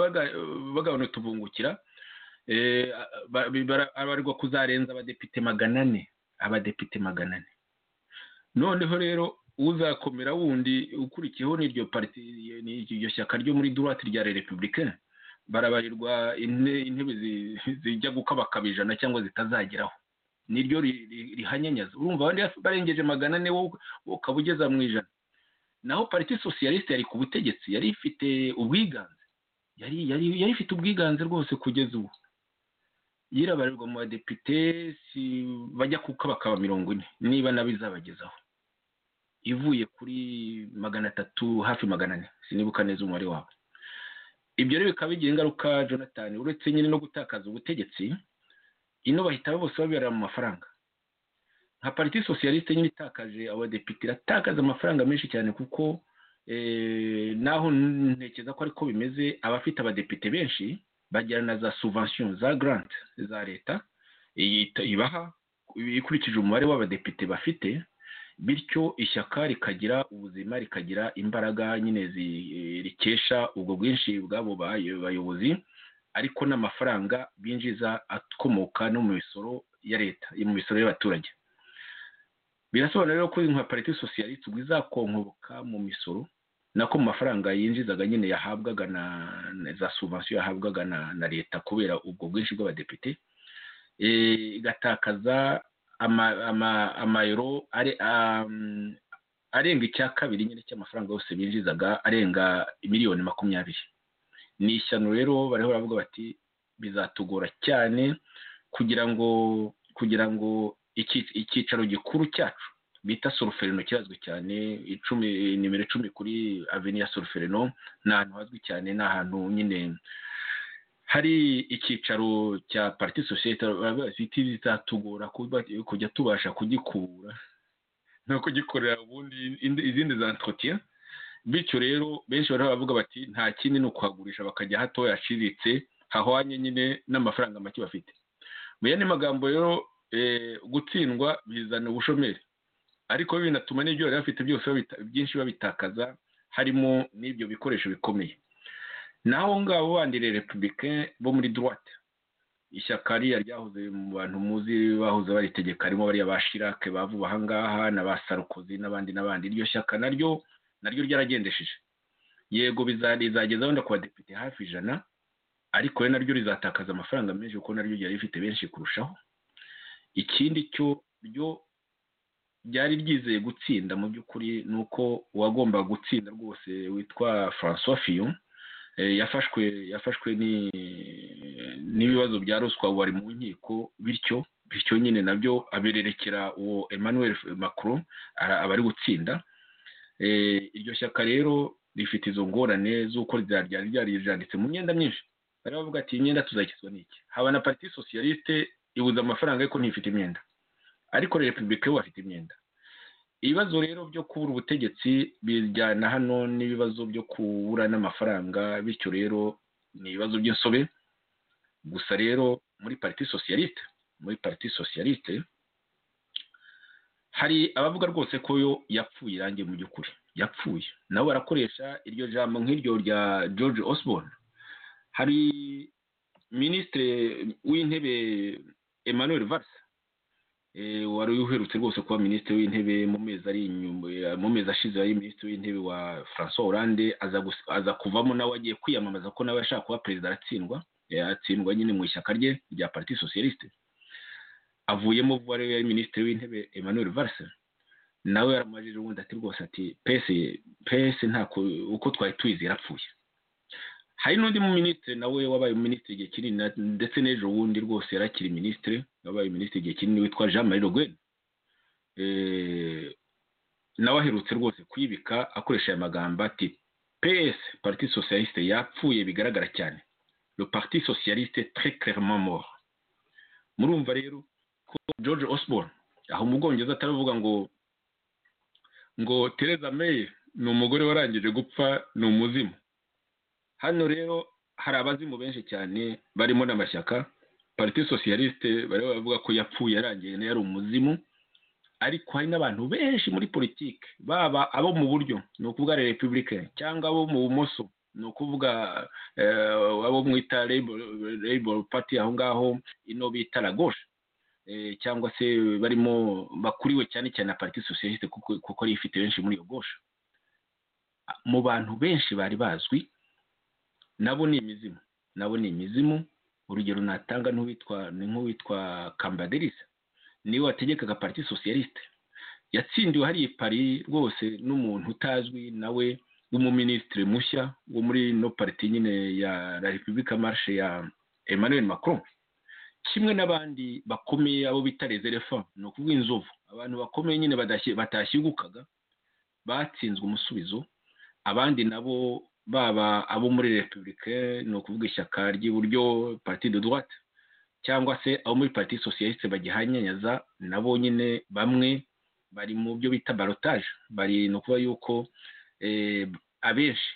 bagabana utuvungukira abarwa kuzarenza abadepite magana ane abadepite magana ane noneho rero uzakomera wundi ukurikiyeho n'iryo pariti iryo shyaka ryo muri duwate rya repubulika barabarirwa intebe zijya gukabakaba ijana cyangwa zitazageraho niryo rihanyanyaza urumva abandi barengeje magana ane wowe ukaba ugeza mu ijana naho pariti sosiyalisite yari ku butegetsi yari ifite ubwiganze yari ifite ubwiganze rwose kugeza ubu yirabarirwa mu badepite si bajya kukabakaba mirongo ine niba nabi izabagezaho ivuye kuri magana atatu hafi magana ane sinibuka neza umubare wabo ibyo rero bikaba bigira ingaruka jonathan uretse nyine no gutakaza ubutegetsi ino bahita bose babera mu mafaranga nka pariti sosiyalisite nyine itakaje abadepite iratakaza amafaranga menshi cyane kuko naho ntekeza ko ariko bimeze abafite abadepite benshi bagira na za subvention za grant za leta ibaha ikurikije umubare w'abadepite bafite bityo ishyaka rikagira ubuzima rikagira imbaraga nyine rikesha ubwo bwinshi bw'abo bayobozi ariko n'amafaranga binjiza akomoka no mu misoro ya leta mu misoro y'abaturage birasobanura rero ko nka pariti sosiyalisite ubwo izakonkoboka mu misoro nako mu mafaranga yinjizaga nyine yahabwaga na za subvention yahabwaga na leta kubera ubwo bwinshi bw'abadepite igatakaza amayero arenga icya kabiri nyine cy'amafaranga yose binjizaga arenga miliyoni makumyabiri ni ishyano rero bariho baravuga bati bizatugora cyane kugira ngo kugira ngo icyicaro gikuru cyacu bita soruferino kirazwi cyane icumi nimero icumi kuri aveni ya soruferino ni ahantu hazwi cyane ni ahantu nyine hari icyicaro cya pariti sosiyete bizatugora kujya tubasha kugikura no kugikorera ubundi izindi za ntotiya bityo rero benshi bari bavuga bati nta kindi ni ukuhagurisha bakajya hatoya haciriritse hahwanye nyine n'amafaranga make bafite mu yandi magambo rero gutsindwa bizana ubushomeri ariko binatuma n'ibyo bari bafite byose byinshi babitakaza harimo n'ibyo bikoresho bikomeye naho ngabo bandi repubulika bo muri duwate ishyaka ririya ryahoze mu bantu muzi bahoze baritegeka harimo bariya ba shirake bavuba ahangaha na ba sarukozi n'abandi n'abandi iryo shyaka naryo naryo ryaragendesheje yego rizagezaho ndakubadepite hafi ijana ariko we naryo rizatakaza amafaranga menshi kuko naryo ryari rifite benshi kurushaho ikindi cyo ryo ryari ryizeye gutsinda mu by'ukuri ni uko uwagomba gutsinda rwose witwa francois fiyo yafashwe yafashwe n'ibibazo bya ruswa wari mu nkiko bityo bityo nyine nabyo abererekera uwo emmanuel macron aba ari gutsinda iryo shyaka rero rifite izo ngorane z'uko ryari ryanditse mu myenda myinshi bari bavuga ati imyenda tuzakizwa n'iki haba na pariti sosiyaliste ibuze amafaranga ariko ntifite imyenda ariko repubulika yo bafite imyenda ibibazo rero byo kubura ubutegetsi bijyana hano n'ibibazo byo kubura n'amafaranga bityo rero ni ibibazo by'insobe gusa rero muri pariti sosiyaliste muri pariti sosiyaliste hari abavuga rwose ko yo yapfuye irangi mu by'ukuri yapfuye nabo barakoresha iryo jambo nk'iryo rya george osborne hari minisitiri w'intebe emmanuel varsa wari uherutse rwose kuba minisitiri w'intebe mu mezi ari mu mezi ashize yari minisitiri w'intebe wa francois Hollande aza kuvamo nawe agiye kwiyamamaza ko nawe ashaka kuba perezida aratsindwa yatsindwa nyine mu ishyaka rye rya pariti sosiyaliste avuyemo vuba rero yari minisitiri w'intebe emmanuel varsa nawe yaramajije ubundi ati rwose ati pese pese ntako uko twari tuyizi yarapfuye hari n'undi mu minisitiri nawe wabaye minisitiri igihe kinini ndetse n'ejo bundi rwose yarakiri minisitiri wabaye minisitiri igihe kinini witwa jean marie le guen nawe aherutse rwose kuyibika akoresha aya magambo ati ps parti socialiste yapfuye bigaragara cyane le parti socialiste très clairement mort murumva rero ko george osborne aho mu bwongereza ataravuga ngo ngo tereza may ni umugore warangije gupfa ni umuzimu hano rero hari abazimu benshi cyane barimo n'amashyaka pariti sosiyaliste bari bavuga ko yapfuye yarangiye nayo yari umuzimu ariko hari n'abantu benshi muri politiki baba abo mu buryo ni ukuvuga repubulika cyangwa abo mu bumoso ni ukuvuga abo mwita labor party aho ngaho ino bita la gauche cyangwa se barimo bakuriwe cyane cyane na pariti sosiyaliste kuko ari ifite benshi muri iyo gauche mu bantu benshi bari bazwi nabo ni imizimu nabo ni imizimu urugero natanga n'uwitwa ni nk'uwitwa kambaderisa niwe wategekaga pariti sosiyaliste yatsindiwe hariya pari rwose n'umuntu utazwi nawe w'umuminisitiri mushya wo muri ino pariti nyine ya la repubulika marishe ya emmanuel macron kimwe n'abandi bakomeye abo bita rezerefa ni ukuvuga inzovu abantu bakomeye nyine batashyigukaga batsinzwe umusubizo abandi nabo baba abo muri repubulika ni ukuvuga ishyaka ry'iburyo parti de droite cyangwa se abo muri parti socialiste bagihanyanyaza nabo nyine bamwe bari mu byo bita barotage bari ni ukuvuga yuko abenshi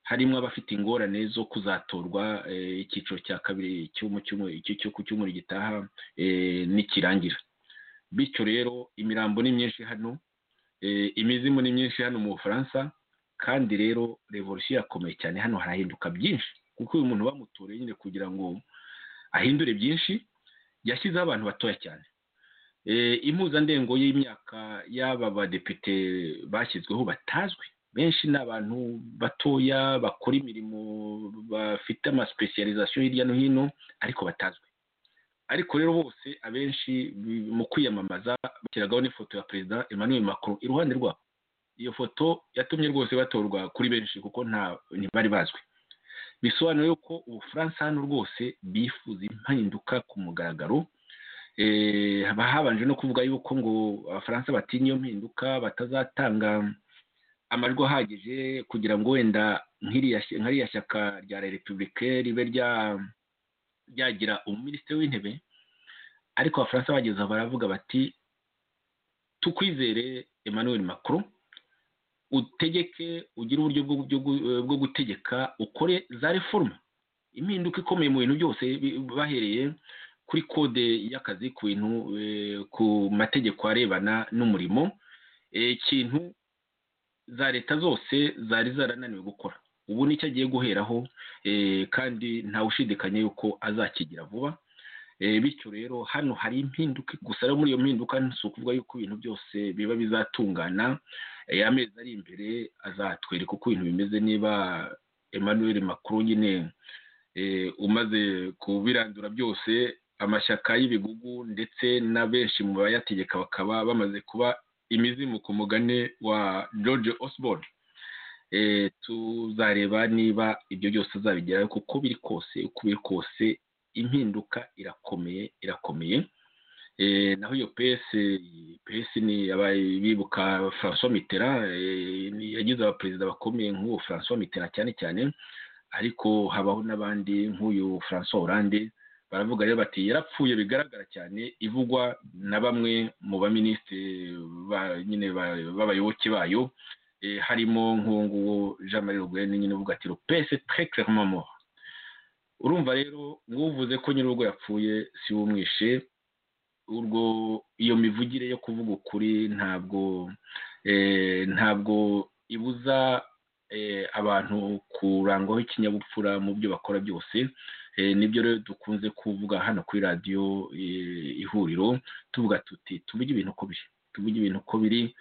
harimo abafite ingorane zo kuzatorwa icyiciro cya kabiri ku cyumweru gitaha nikirangira bityo rero imirambo ni myinshi hano imizimu ni myinshi hano mu bufaransa kandi rero revolisiyo irakomeye cyane hano harahinduka byinshi kuko uyu muntu bamutoreye nyine kugira ngo ahindure byinshi yashyizeho abantu batoya cyane impuzandengo y'imyaka y'aba badepite bashyizweho batazwi benshi ni abantu batoya bakora imirimo bafite amasipesiyalizasiyo hirya no hino ariko batazwi ariko rero bose abenshi mu kwiyamamaza bashyiragaho n'ifoto ya perezida emmanuel macron iruhande rwabo iyo foto yatumye rwose batorwa kuri benshi kuko nta ntibari bazwi bisobanura yuko ubufaransa hano rwose bifuza impinduka ku mugaragaro haba habanje no kuvuga yuko ngo abafaransa batinya iyo mpinduka batazatanga amajwi ahagije kugira ngo wenda nk'iriya shyaka rya repubulika ribe ryagira umuminisitiri w'intebe ariko abafaransa bageza baravuga bati tukwizere emmanuel macron utegeke ugire uburyo bwo gutegeka ukore za reforma impinduka ikomeye mu bintu byose bahereye kuri kode y'akazi ku bintu ku mategeko arebana n'umurimo ikintu za leta zose zari zarananiwe gukora ubu nicyo agiye guheraho kandi ntawe ushidikanya yuko azakigira vuba bityo rero hano hari impinduka gusa rero muri iyo mpinduka si ukuvuga yuko ibintu byose biba bizatungana amezi ari imbere azatwereka uko ibintu bimeze niba emmanuel Macron nyine umaze kubirandura byose amashyaka y'ibigugu ndetse na benshi mu bayategeka bakaba bamaze kuba imizimu ku mugani wa george osborne tuzareba niba ibyo byose azabigeraho kuko biri kose uko biri kose impinduka irakomeye irakomeye naho iyo pesi pesi ni bibuka francois mitterrand yagize abaperezida bakomeye nk'uwo francois mitterrand cyane cyane ariko habaho n'abandi nk'uyu francois Hollande baravuga rero bati yarapfuye bigaragara cyane ivugwa na bamwe mu baminisitiri nyine b'abayoboke bayo harimo nk'uwo jean marie le guin nyine uvuga ati rupese terekeremamo urumva rero nk'uvuze ko nyir'urugo yapfuye si wumwishe urwo iyo mivugire yo kuvuga ukuri ntabwo ntabwo ibuza abantu kurangwaho ikinyabupfura mu byo bakora byose nibyo rero dukunze kuvuga hano kuri radiyo ihuriro tuvuga tuti tuvuge ibintu uko biri tuvuge ibintu uko biri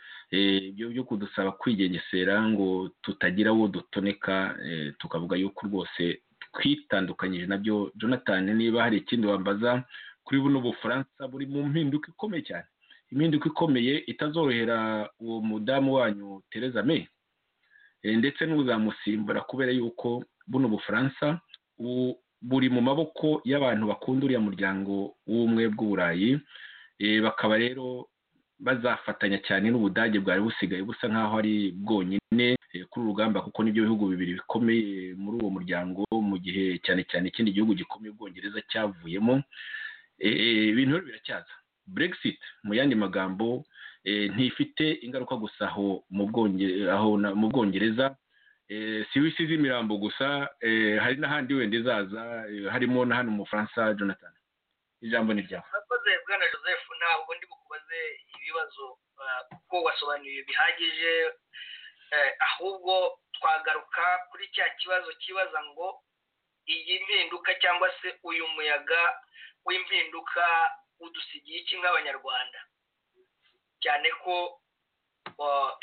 ibyo byo kudusaba kwigengesera ngo tutagira uwo dutoneka tukavuga yuko rwose twitandukanyije nabyo jonathan niba hari ikindi wambaza kuri buno bufaransa buri mu mpinduka ikomeye cyane impinduka ikomeye itazorohera uwo mudamu wanyu Theresa May ndetse n'uzamusimbura kubera yuko buno bufaransa buri mu maboko y'abantu bakunda uriya muryango w'ubumwe bw'uburayi bakaba rero bazafatanya cyane n'ubudage bwari busigaye busa nk'aho ari bwonyine kuri urugamba kuko nibyo bihugu bibiri bikomeye muri uwo muryango mu gihe cyane cyane ikindi gihugu gikomeye ubwongereza cyavuyemo ibintu rero biracyaza brexit mu yandi magambo ntifite ingaruka gusa aho mu bwongereza si wisi z'imirambo gusa hari n'ahandi wenda izaza harimo na hano mu faransa jonathan ijambo ni ryawe urakoze bwana joseph ntabwo ndi bukubaze ibibazo kuko wasobanuye bihagije ahubwo twagaruka kuri cya kibazo kibaza ngo iyi mpinduka cyangwa se uyu muyaga w'impinduka udusigiye iki nk'abanyarwanda cyane ko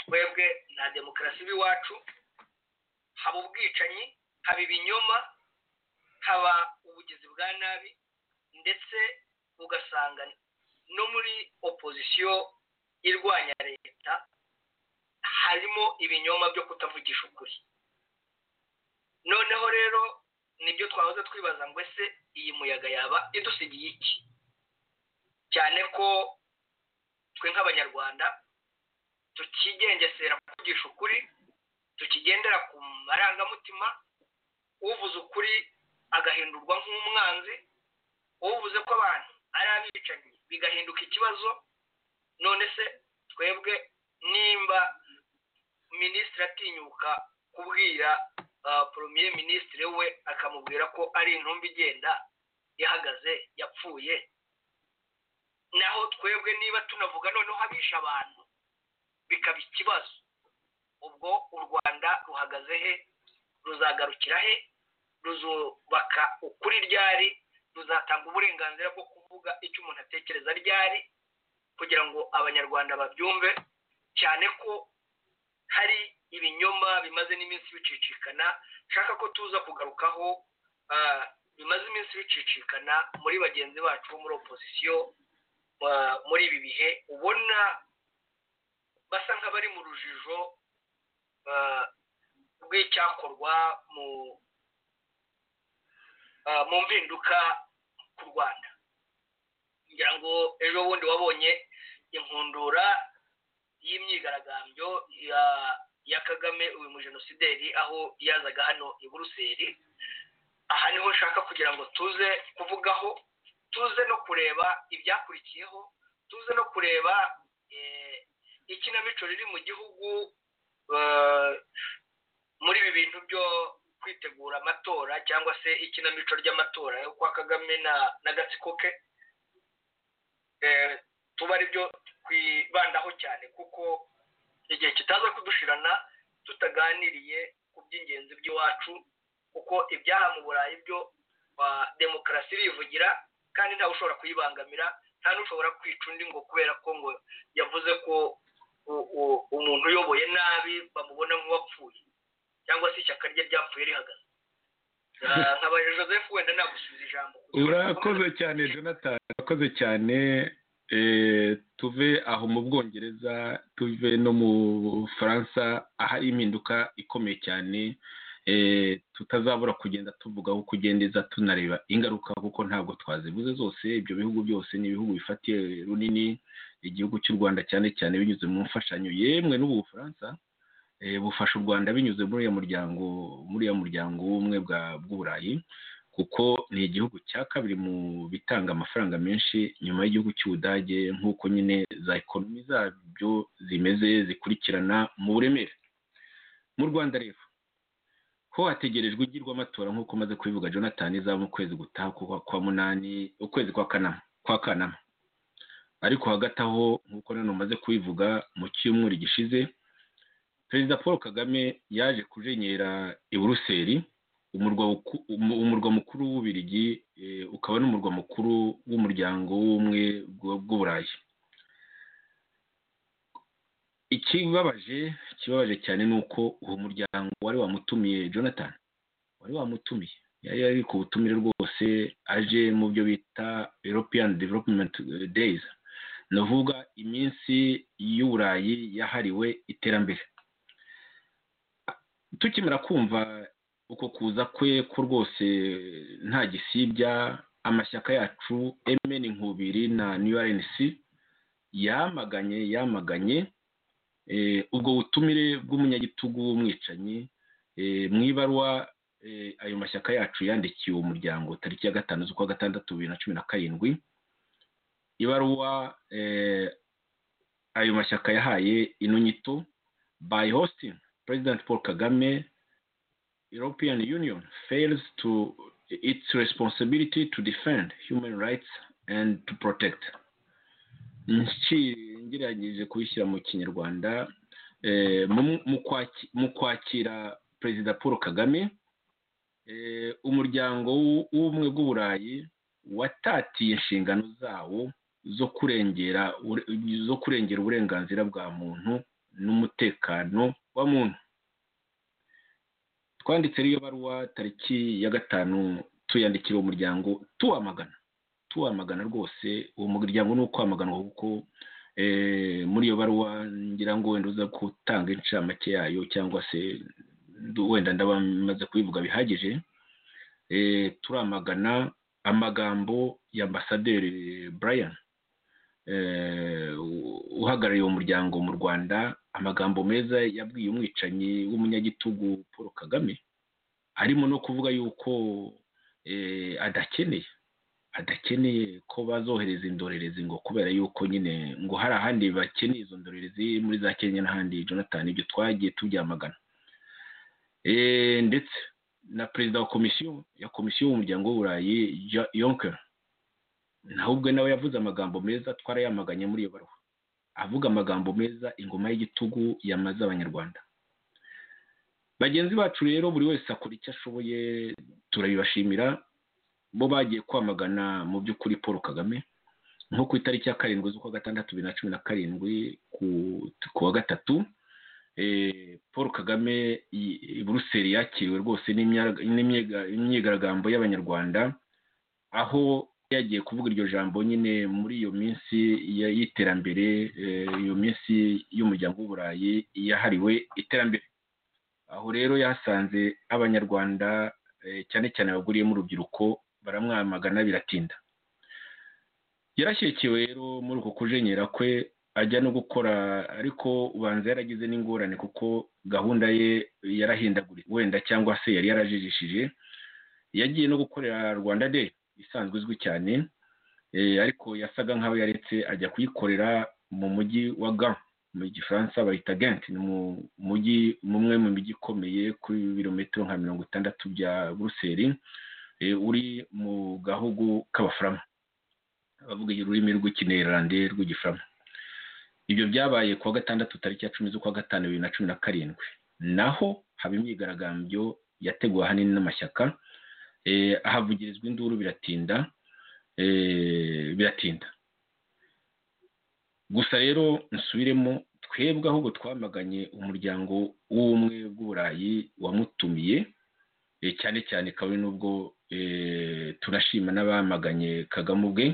twebwe nta demokarasi b'iwacu haba ubwicanyi haba ibinyoma haba ubugizi bwa nabi ndetse ugasanga no muri opozisiyo irwanya leta harimo ibinyoma byo kutavugisha ukuri noneho rero nibyo twahoze twibaza ngo ese iyi muyaga yaba idusigiye iki cyane ko twe nk'abanyarwanda tukigengesera kuvugisha ukuri tukigendera ku marangamutima uvuze ukuri agahindurwa nk'umwanzi uvuze ko abantu ari abicanyi bigahinduka ikibazo none se twebwe nimba minisitiri atinyuka kubwira poromiye minisitiri we akamubwira ko ari intumbi igenda ihagaze yapfuye naho twebwe niba tunavuga noneho abisha abantu bikaba ikibazo ubwo u rwanda ruhagaze he ruzagarukira he ruzubaka ukuri ryari ruzatanga uburenganzira bwo kuvuga icyo umuntu atekereza ryari kugira ngo abanyarwanda babyumve cyane ko hari ibinyoma bimaze n'iminsi bicicikana nshaka ko tuza kugarukaho bimaze iminsi bicicikana muri bagenzi bacu bo muri opozisiyo muri ibi bihe ubona basa nk'abari mu rujijo rw'icyakorwa mu mpinduka ku rwanda ngira ngo ejo bundi wabonye inkundura y'imyigaragambyo ya kagame uyu mujenosideri aho yazaga hano i buruseli aha niho nshaka kugira ngo tuze kuvugaho tuze no kureba ibyakurikiyeho tuze no kureba ikinamico riri mu gihugu muri ibi bintu byo kwitegura amatora cyangwa se ikinamico ry'amatora yo kwa kagame na gatsiko ke tuba ari byo twibandaho cyane kuko igihe kitaza kudushirana tutaganiriye ku by'ingenzi by'iwacu kuko ibyaha mu burayi byo demokarasi irivugira kandi ntawe ushobora kuyibangamira nta n'ushobora kwica undi ngo kubera ko ngo yavuze ko umuntu uyoboye nabi bamubona nk'uwapfuye cyangwa se ishyaka rye ryapfuye rihagaze nkaba joseph wenda nagusubiza ijambo urakoze cyane jonathan urakoze cyane tuve aho mu bwongereza tuve no mu bufaransa ahari impinduka ikomeye cyane tutazabura kugenda tuvuga aho kugendeza tunareba ingaruka kuko ntabwo twazivuze zose ibyo bihugu byose ni ibihugu bifatiye runini igihugu cy'u rwanda cyane cyane binyuze mu mfashanyo yemwe n'ubu bufaransa bufasha u rwanda binyuze muri uriya muryango muri uriya muryango w'ubumwe bw'uburayi kuko ni igihugu cya kabiri mu bitanga amafaranga menshi nyuma y'igihugu cy'ubudage nk'uko nyine za ekonomi zabyo zimeze zikurikirana mu buremere mu rwanda rero ho hategerejwe ugirwa amatora nk'uko umaze kubivuga jonathan izaba mu kwezi gutaha kwa munani ukwezi kwa kanama kwa kanama ariko hagati aho nk'uko none umaze kubivuga mu cyumweru gishize perezida paul kagame yaje kujenyera i buruseli umurwa mukuru w'ububirigi ukaba n'umurwa mukuru w'umuryango w'ubumwe bw'uburayi ikibabaje kibabaje cyane ni uko uwo muryango wari wamutumiye jonathan wari wamutumiye yari ari ku butumire rwose aje mu byo bita european development days ni ukuvuga iminsi y'uburayi yahariwe iterambere tukimara kumva uko kuza kwe ko rwose nta gisibya amashyaka yacu emeni nkubiri na new rnc yamaganye yamaganye ubwo butumire bw'umunyagitugu w'umwicanyi mu ibaruwa ayo mashyaka yacu yandikiye uwo muryango tariki ya gatanu z'ukwa gatandatu bibiri na cumi na karindwi ibaruwa ayo mashyaka yahaye ino nyito by hosting president paul kagame european union fails to its responsibility to defend human rights and to protect ngerageje kubishyira mu kinyarwanda mu kwakira perezida paul kagame umuryango w'ubumwe bw'uburayi watatiye inshingano zawo zo kurengera zo kurengera uburenganzira bwa muntu n'umutekano wa muntu twanditse iyo baruwa tariki ya gatanu tuyandikira umuryango tuwamagana tuwamagana rwose uwo muryango ni ukwamagana kuko muri iyo baruwa ngira ngo wenda uza gutanga inshamake yayo cyangwa se wenda ndabamaze kubivuga bihagije turamagana amagambo ya ambasaderi brian uhagarariye uwo muryango mu rwanda amagambo meza yabwiye umwicanyi w'umunyagitugu paul kagame arimo no kuvuga yuko adakeneye adakeneye ko bazohereza indorerezi ngo kubera yuko nyine ngo hari ahandi bakeneye izo ndorerezi muri za kenya n'ahandi jonathan ibyo twagiye tubyamagana ndetse na perezida wa komisiyo ya komisiyo y'umuryango w'uburayi yonker nawe ubwe nawe yavuze amagambo meza twarayamaganye muri iyo baruwa avuga amagambo meza ingoma y'igitugu yamaze abanyarwanda bagenzi bacu rero buri wese akora icyo ashoboye turabibashimira bo bagiye kwamagana mu by'ukuri paul kagame nko ku itariki ya karindwi z'ukwa gatandatu bibiri na cumi na karindwi ku wa gatatu paul kagame i buruseli yakiriwe rwose n'imyigaragambyo y'abanyarwanda aho yagiye kuvuga iryo jambo nyine muri iyo minsi y'iterambere iyo minsi y'umuryango w'uburayi yahariwe iterambere aho rero yasanze abanyarwanda cyane cyane baguriyemo urubyiruko baramwamagana biratinda yarashyikiwe rero muri uko kujenyera kwe ajya no gukora ariko ubanza yaragize n'ingorane kuko gahunda ye yarahindaguritse wenda cyangwa se yari yarajijishije yagiye no gukorera rwanda de isanzwe izwi cyane ariko yasaga nk'aho yaretse ajya kuyikorera mu mujyi wa ga mu gifaransa bayita genti ni mu mujyi umwe mu mijyi ikomeye kuri birometero nka mirongo itandatu bya buruseli uri mu gahugu k'abafurama bavuga ururimi rw'ikinerande rw'igifurama ibyo byabaye kuwa gatandatu tariki ya cumi z'ukwa gatanu bibiri na cumi na karindwi naho haba imyigaragambyo yateguwe ahanini n'amashyaka ahavugirizwa induru biratinda biratinda gusa rero nsubiremo twebwe ahubwo twamaganye umuryango w'ubumwe bw'uburayi wamutumiye cyane cyane kabiri n'ubwo turashima n'abamaganye kagame ubwe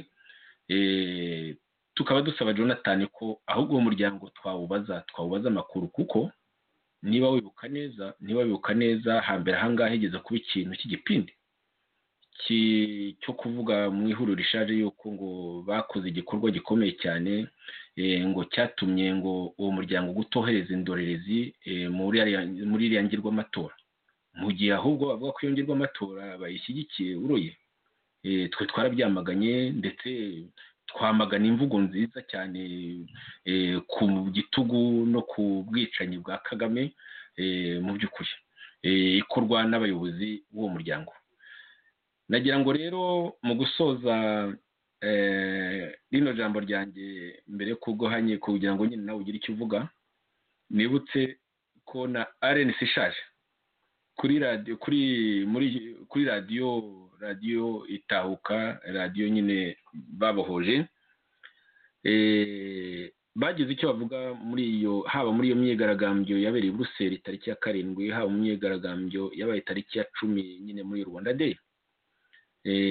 tukaba dusaba jonathan ko ahubwo uwo muryango twawubaza twawubaza amakuru kuko niba wibuka neza niba wibuka neza hambere ahangaha higeze kuba ikintu cy'igipindi cyo kuvuga mu ihuriro rishaje yuko ngo bakoze igikorwa gikomeye cyane ngo cyatumye ngo uwo muryango gutohereza indorerezi muri iriya ngirwamatora mu gihe ahubwo bavuga ko iyo ngirwamatora bayishyigikiye uruye twe twarabyamaganye ndetse twamagana imvugo nziza cyane ku gitugu no ku bwicanyi bwa kagame mu by'ukuri ikorwa n'abayobozi b'uwo muryango nagira ngo rero mu gusoza rino jambo ryanjye mbere yo kuguhanye kugira ngo nyine nawe ugire icyo uvuga nibutse ko na arenesi ishaje kuri radiyo kuri muri kuri radiyo radiyo itahuka radiyo nyine babohoje bagize icyo bavuga muri iyo haba muri iyo myigaragambyo yabereye i Buruseli tariki ya karindwi haba mu myigaragambyo yabaye tariki ya cumi nyine muri rwanda deyi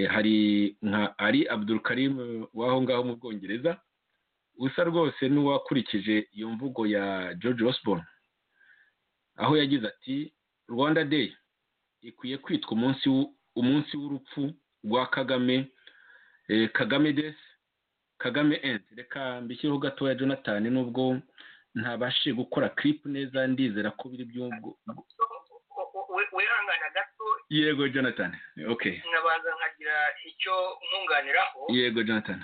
hari nka ari abdurukarimu w'aho ngaho mu bwongereza usa rwose n'uwakurikije iyo mvugo ya george osborne aho yagize ati rwanda day ikwiye kwitwa umunsi umunsi w'urupfu rwa kagame kagame desi kagame endi reka mbishyireho gatoya jonathan nubwo ntabashe gukora kiripu neza ndizera ko biri by'ubwo wihangana gato yego jonathan okay nkabanza nkagira icyo nkunganiraho yego jonathan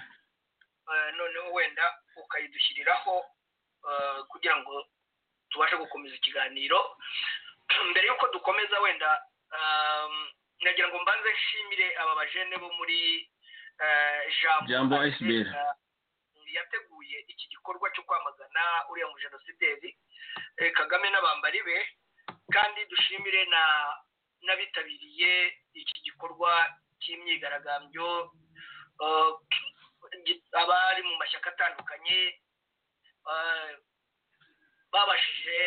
noneho wenda ukayidushyiriraho kugira ngo tubashe gukomeza ikiganiro mbere y'uko dukomeza wenda nagira ngo mbanze nshimire aba bajene bo muri jambo ayisiberi yateguye iki gikorwa cyo kwamagana uriya mujenosideri kagame n'abambari be kandi dushimire na n'abitabiriye iki gikorwa cy'imyigaragambyo abari mu mashyaka atandukanye babashije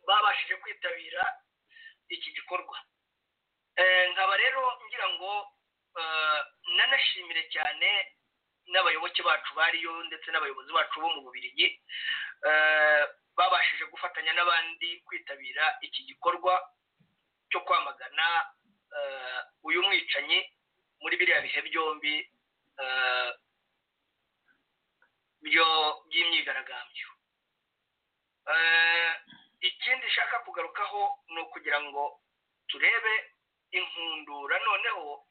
babashije kwitabira iki gikorwa nkaba rero ngira ngo nanashimire cyane n'abayoboke bacu bariyo ndetse n'abayobozi bacu bo mu bubirigi babashije gufatanya n'abandi kwitabira iki gikorwa cyo kwamagana uyu mwicanyi muri biriya bihe byombi by'imyigaragambyo ikindi nshaka kugarukaho ni ukugira ngo turebe inkundura noneho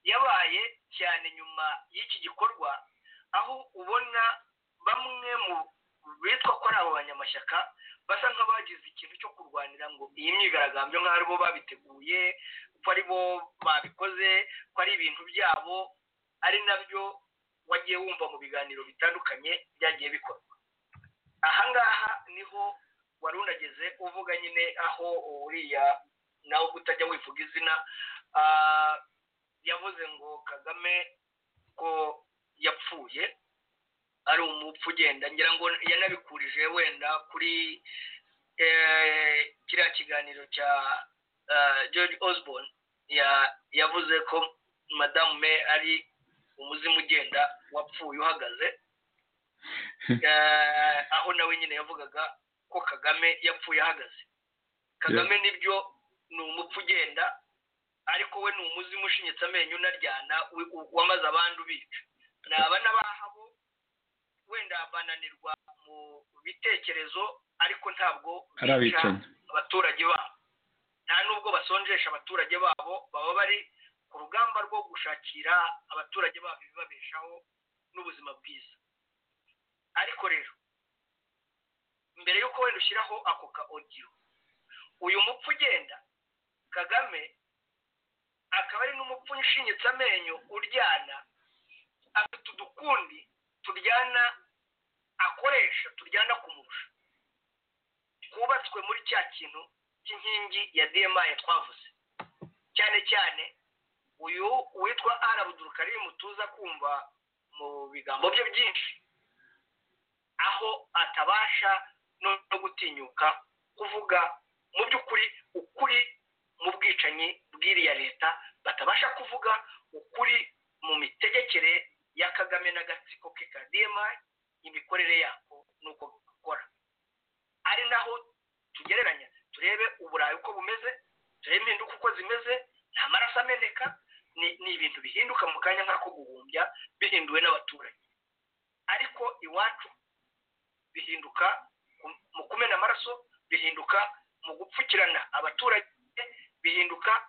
yabaye cyane nyuma y'iki gikorwa aho ubona bamwe mu bitwa ko ari abo banyamashyaka basa nk'abagize ikintu cyo kurwanira ngo iyi myigaragambyo nk'aho ari bo babiteguye ko ari bo babikoze ko ari ibintu byabo ari nabyo wagiye wumva mu biganiro bitandukanye byagiye bikorwa ahangaha niho wari unageze uvuga nyine aho uriya nawe kutajya wivuga izina yavuze ngo kagame ko yapfuye ari umupfu ugenda ngira ngo yanabikurije wenda kuri kiriya kiganiro cya george osborne yavuze ko madamu me ari umuzimu ugenda wapfuye uhagaze aho nawe nyine yavugaga ko kagame yapfuye ahagaze kagame nibyo ni umupfu ugenda ariko we ni umuzimu ushinyitse amenyo unaryana wamaze abandi ubica ni aba n'abahabo wenda bananirwa mu bitekerezo ariko ntabwo bica abaturage babo nta nubwo basonjesha abaturage babo baba bari ku rugamba rwo gushakira abaturage babo ibibabeshaho n'ubuzima bwiza ariko rero mbere y'uko wenda ushyiraho ako ka odiyo uyu mupfu ugenda kagame akaba ari n'umupfu ushinyitse amenyo uryana afite udukundi turyana akoresha turyana kumurusha twubatswe muri cya kintu cy'inkingi ya dma twavuze cyane cyane uyu witwa arabudurukarimu tuza kumva mu bigambo bye byinshi aho atabasha no gutinyuka kuvuga mu by'ukuri ukuri mu bwicanyi bw'iriya leta batabasha kuvuga ukuri mu mitegekere ya kagame n'agatsiko ke ka dmi imikorere yako n'uko gukora ari naho tugereranya turebe uburayi uko bumeze turebe impinduka uko zimeze nta maraso ameneka ni ibintu bihinduka mu kanya nk'ako guhumbya bihinduwe n'abaturage ariko iwacu bihinduka mu kumena amaraso bihinduka mu gupfukirana abaturage bihinduka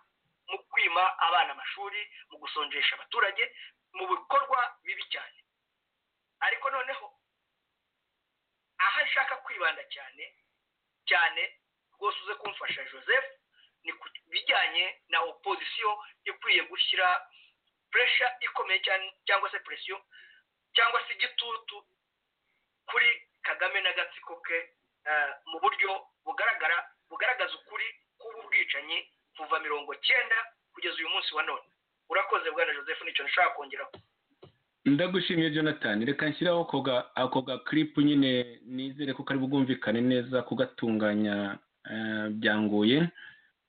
mu kwima abana amashuri mu gusonjesha abaturage mu bikorwa bibi cyane ariko noneho aho ashaka kwibanda cyane cyane rwose uze kumfasha joseph ni ku bijyanye na opozisiyo ikwiye gushyira puresha ikomeye cyane cyangwa se presiyo cyangwa se igitutu kuri kagame n'agatsiko ke mu buryo bugaragara bugaragaza ukuri kuba ubwicanyi kuva mirongo cyenda kugeza uyu munsi wa none urakoze bwana joseph nicyo nshaka kongeraho ndagushimiye jonathan reka nshyiraho ako ga kiripu nyine nizere ko kari bwumvikane neza kugatunganya byangoye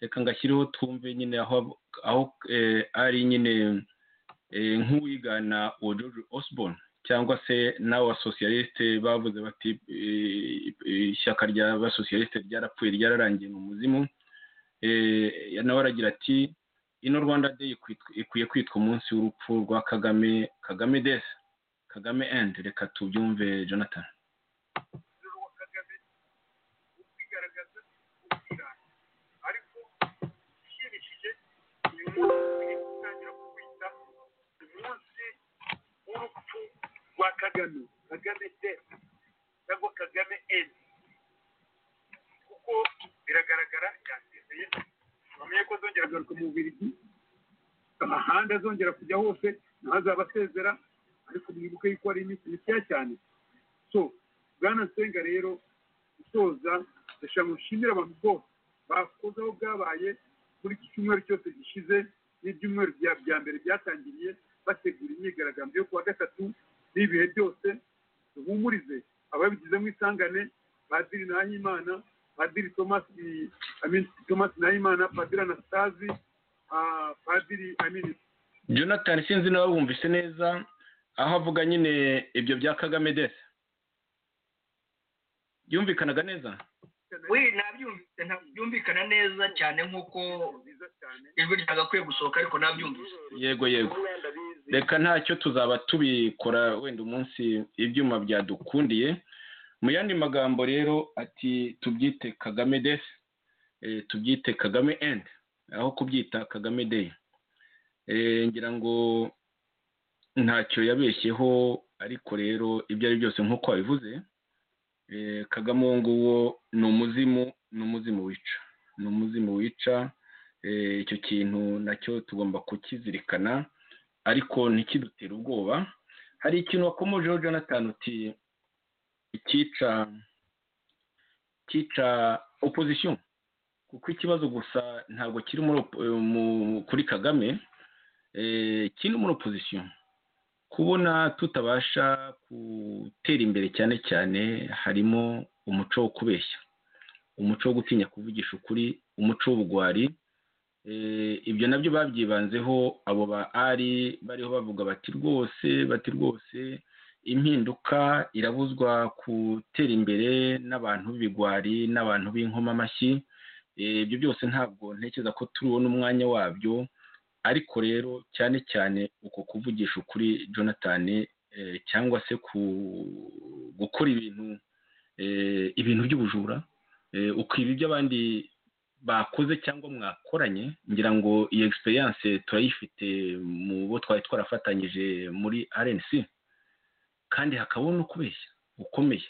reka ngashyiraho twumve nyine aho ari nyine nk'uwigana uwo george osborne cyangwa se n'abasosiyalisite bavuze bati ishyaka ry'abasosiyalisite ryarapfuye ryararangiye mu muzimu nawe aragira ati ino rwanda day ikwiye kwitwa umunsi w'urupfu rwa kagame kagame desi kagame endi reka tubyumve jonathan rwa kagame kagame desi cyangwa kagame endi kuko biragaragara yasezeye bamenye ko azongera agaruka mu bubirigi amahanga azongera kujya hose ntihazaba asezera ariko mwibuke yuko ari iminsi mikeya cyane so bwana nsenga rero gusoza ndashaka mushimire abantu bose bakoze aho bwabaye muri iki cyumweru cyose gishize n'ibyumweru bya mbere byatangiriye bategura imyigaragambyo yo kuwa gatatu n'ibihe byose duhumurize ababigizemo isangane padiri nahimana padiri tomasi tomasi nahimana padiri anasitazi padiri amini jonathan sinzi nawe wumvise neza aho avuga nyine ibyo bya kagame desi byumvikanaga neza we nabyumvise byumvikana neza cyane nk'uko ijwi ryagakwiye gusohoka ariko nabyumvise yego yego reka ntacyo tuzaba tubikora wenda umunsi ibyuma byadukundiye mu yandi magambo rero ati tubyite kagame desi tubyite kagame endi aho kubyita kagame deyi ngira ngo ntacyo yabeshyeho ariko rero ibyo ari byose nk'uko wabivuze kagame uwo nguwo ni umuzimu ni umuzimu wica ni umuzimu wica icyo kintu nacyo tugomba kukizirikana ariko ntikidutere ubwoba hari ikintu wakomojeho jonathan uti icyica cyica opozisiyo kuko ikibazo gusa ntabwo kiri kuri kagame kiri muri opozisiyo kubona tutabasha gutera imbere cyane cyane harimo umuco wo kubeshya umuco wo gutinya kuvugisha ukuri umuco w'ubugwari ibyo nabyo babyibanzeho abo ba ari bariho bavuga bati rwose bati rwose impinduka irabuzwa gutera imbere n'abantu b'ibigwari n'abantu b'inkomamashyi ibyo byose ntabwo ntekereza ko tubona umwanya wabyo ariko rero cyane cyane uko kuvugisha ukuri jonathan cyangwa se gukora ibintu ibintu by'ubujura ukiba ibyo abandi bakoze cyangwa mwakoranye ngira ngo iyi egisperiyanse turayifite mu bo twari twarafatanyije muri rnc kandi hakaba no kubeshya ukomeye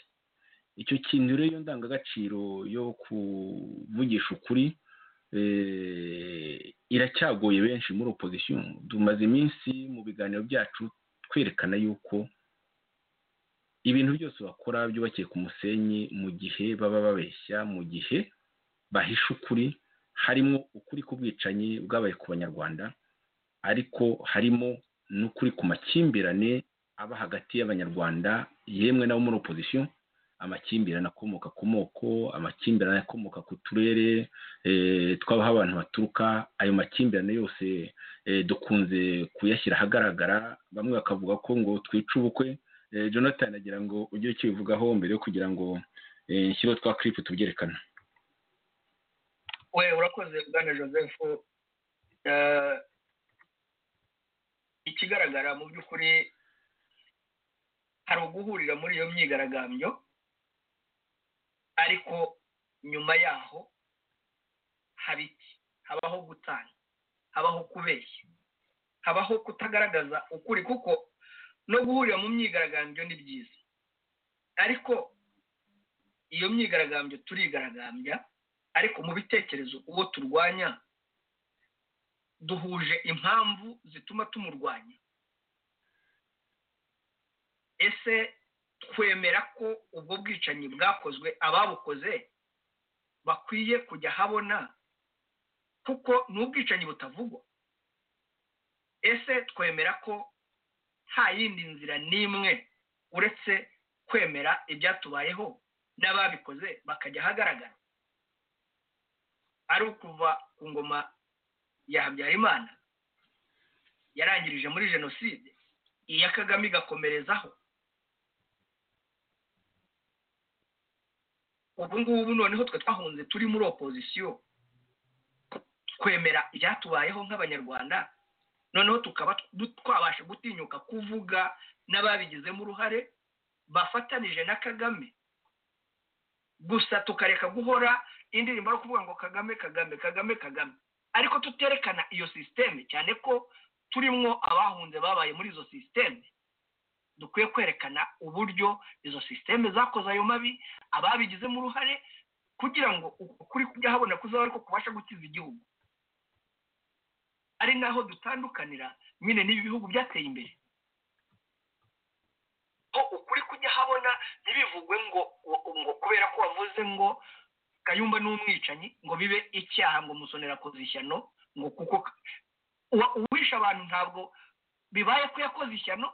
icyo kintu rero iyo ndangagaciro yo kuvugisha ukuri iracyagoye benshi muri opozisiyo tumaze iminsi mu biganiro byacu twerekana yuko ibintu byose bakora byubakiye ku musenyi mu gihe baba babeshya mu gihe bahisha ukuri harimo ukuri k'ubwicanyi bwabaye ku banyarwanda ariko harimo n'ukuri ku makimbirane aba hagati y'abanyarwanda yemwe n'abo muri opozisiyo amakimbirane akomoka ku moko amakimbirane akomoka ku turere tw'aho abantu baturuka ayo makimbirane yose dukunze kuyashyira ahagaragara bamwe bakavuga ko ngo twice ubukwe jonathan agira ngo ujye ukibivugaho mbere yo kugira ngo nshyireho twa kiripu tubyerekana we urakoze bwana joseph ikigaragara mu by'ukuri hari uguhurira muri iyo myigaragambyo ariko nyuma yaho haba iki habaho gutanga habaho kubeshya habaho kutagaragaza ukuri kuko no guhurira mu myigaragambyo ni byiza ariko iyo myigaragambyo turigaragambya ariko mu bitekerezo uwo turwanya duhuje impamvu zituma tumurwanya ese twemera ko ubwo bwicanyi bwakozwe ababukoze bakwiye kujya habona kuko ni ubwicanyi butavugwa ese twemera ko nta yindi nzira n'imwe uretse kwemera ibyatubayeho n'ababikoze bakajya ahagaragara ari ukuva ku ngoma ya habyarimana yarangirije muri jenoside iya kagame igakomerezaho ubu ngubu noneho twe twahunze turi muri opozisiyo twemera ibyatubayeho nk'abanyarwanda noneho tukaba twabasha gutinyuka kuvuga n'ababigizemo uruhare bafatanije na kagame gusa tukareka guhora indirimbo yo kuvuga ngo kagame kagame kagame kagame ariko tuterekana iyo sisiteme cyane ko turimwo abahunze babaye muri izo sisiteme dukwiye kwerekana uburyo izo sisiteme zakoze ayo mabi ababigizemo uruhare kugira ngo ukuri kujya habona kuzaba ariko kubasha gukiza igihugu ari naho dutandukanira nyine n'ibi bihugu byateye imbere ukuri kujya habona ntibivugwe ngo ngo kubera ko wavuze ngo kayumba ni umwicanyi ngo bibe icyaha ngo musonera akoze ishyano ngo kuko uwishe abantu ntabwo bibaye ko yakoze ishyano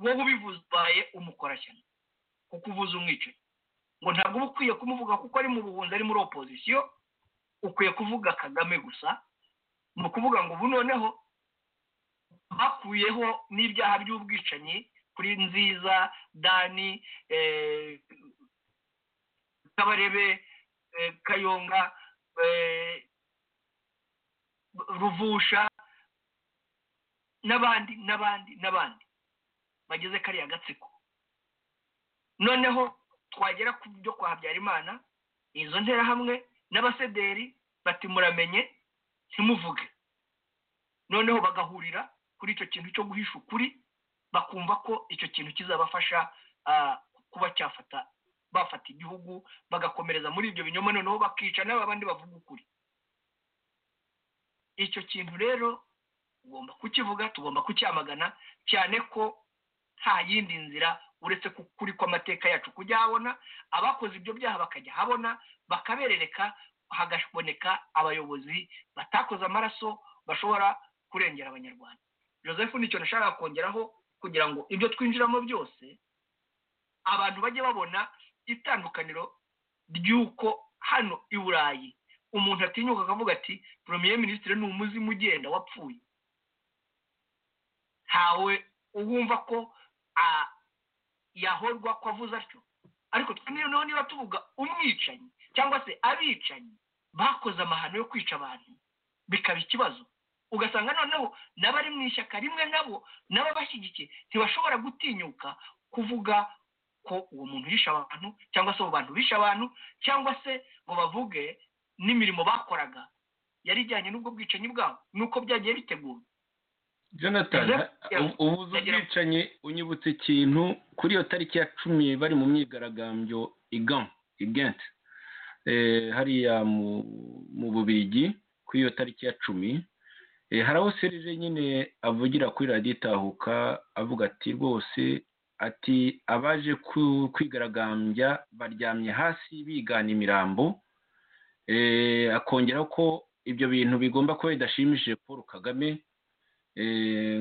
wowe ubivuze ubaye umukorashyano kuko uvuze umwicanyi ngo ntabwo uba ukwiye kumuvuga kuko ari mu buhunzi ari muri opozisiyo ukwiye kuvuga kagame gusa ni ukuvuga ngo ubu noneho bakuyeho n'ibyaha by'ubwicanyi kuri nziza dani kabarebe kayonga ruvusha n'abandi n'abandi n'abandi bageze kariya gatsiko noneho twagera ku byo kwa habyarimana izo nterahamwe n'abasederi bati muramenye ntimuvuge noneho bagahurira kuri icyo kintu cyo guhisha ukuri bakumva ko icyo kintu kizabafasha kuba cyafata bafata igihugu bagakomereza muri ibyo binyoma noneho bakica n'abandi bavuga ukuri icyo kintu rero tugomba kukivuga tugomba kucyamagana cyane ko nta yindi nzira uretse kuri kw'amateka yacu kujya habona abakoze ibyo byaha bakajya habona bakaberereka hagaboneka abayobozi batakoze amaraso bashobora kurengera abanyarwanda joseph nicyo nashaka kongeraho kugira ngo ibyo twinjiramo byose abantu bajye babona itandukaniro ry'uko hano i burayi umuntu atinyuka akavuga ati premier minisitiri ni umuzimu ugenda wapfuye ntawe uwumva ko yahorwa ko avuze atyo ariko noneho niba tuvuga umwicanyi cyangwa se abicanyi bakoze amahano yo kwica abantu bikaba ikibazo ugasanga noneho n'abari mu ishyaka rimwe nabo n'ababashyigikiye ntibashobora gutinyuka kuvuga ko uwo muntu yishe abantu cyangwa se abo bantu bishe abantu cyangwa se ngo bavuge n'imirimo bakoraga yari ijyanye n'ubwo bwicanyi bwabo nuko byagiye biteguwe jonathan ubuze ubwicanyi unyibutse ikintu kuri iyo tariki ya cumi bari mu myigaragambyo igenti hariya mu bubirigi kuri iyo tariki ya cumi haraho serije nyine avugira kuri radiyo itahuka avuga ati rwose ati abaje kwigaragambya baryamye hasi bigana imirambo akongeraho ko ibyo bintu bigomba kuba bidashimishije paul kagame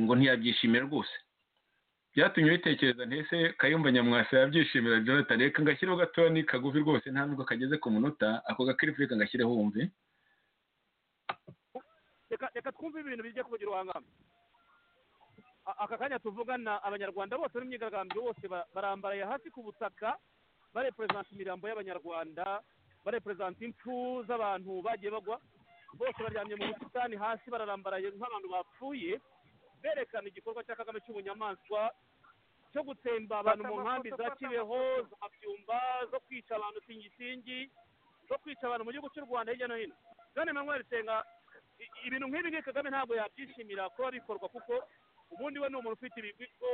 ngo ntiyabyishimira rwose byatumye bitekereza ntese kayumba nyamwasa yabyishimira jonathan reka ngashyireho gatoya ni kagufi rwose nta nubwo kageze ku munota ako gakirifu reka ngashyireho wumve reka twumve ibintu bijya kugira ubuhangambi aka kanya tuvugana abanyarwanda bose n'imyigaragambyo bose barambaraye hasi ku butaka bareperezanta imirambo y'abanyarwanda bareperezanta impfu z'abantu bagiye bagwa bose baryamye mu busitani hasi bararambaraye nk'abantu bapfuye berekana igikorwa cya kagame cy'ubunyamaswa cyo gutsemba abantu mu nkambi za kibeho za byumba zo kwica abantu singisingi zo kwica abantu mu gihugu cy'u rwanda hirya no hino gane manweri senga ibintu nk'ibi ngibi kagame ntabwo yabyishimira kuba bikorwa kuko ubundi we ni umuntu ufite ibigo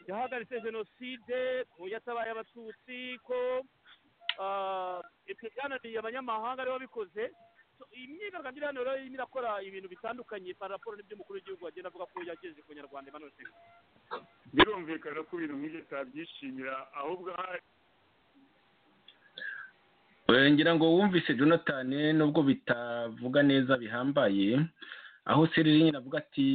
yahagaritse jenoside ku yatabaye abatutsi ko ibyo byananiye abanyamahanga aribo bikoze imyigaragambyo hano rero irimo irakora ibintu bitandukanye paraporo n'ibyo umukuru w'igihugu agenda avuga ko yagejeje ku nyarwanda imanutse birumvikana ko ibintu nk'ibyo tabyishimira ahubwo ahari ngira ngo wumvise jonathan nubwo bitavuga neza bihambaye aho serire nyine avuga ati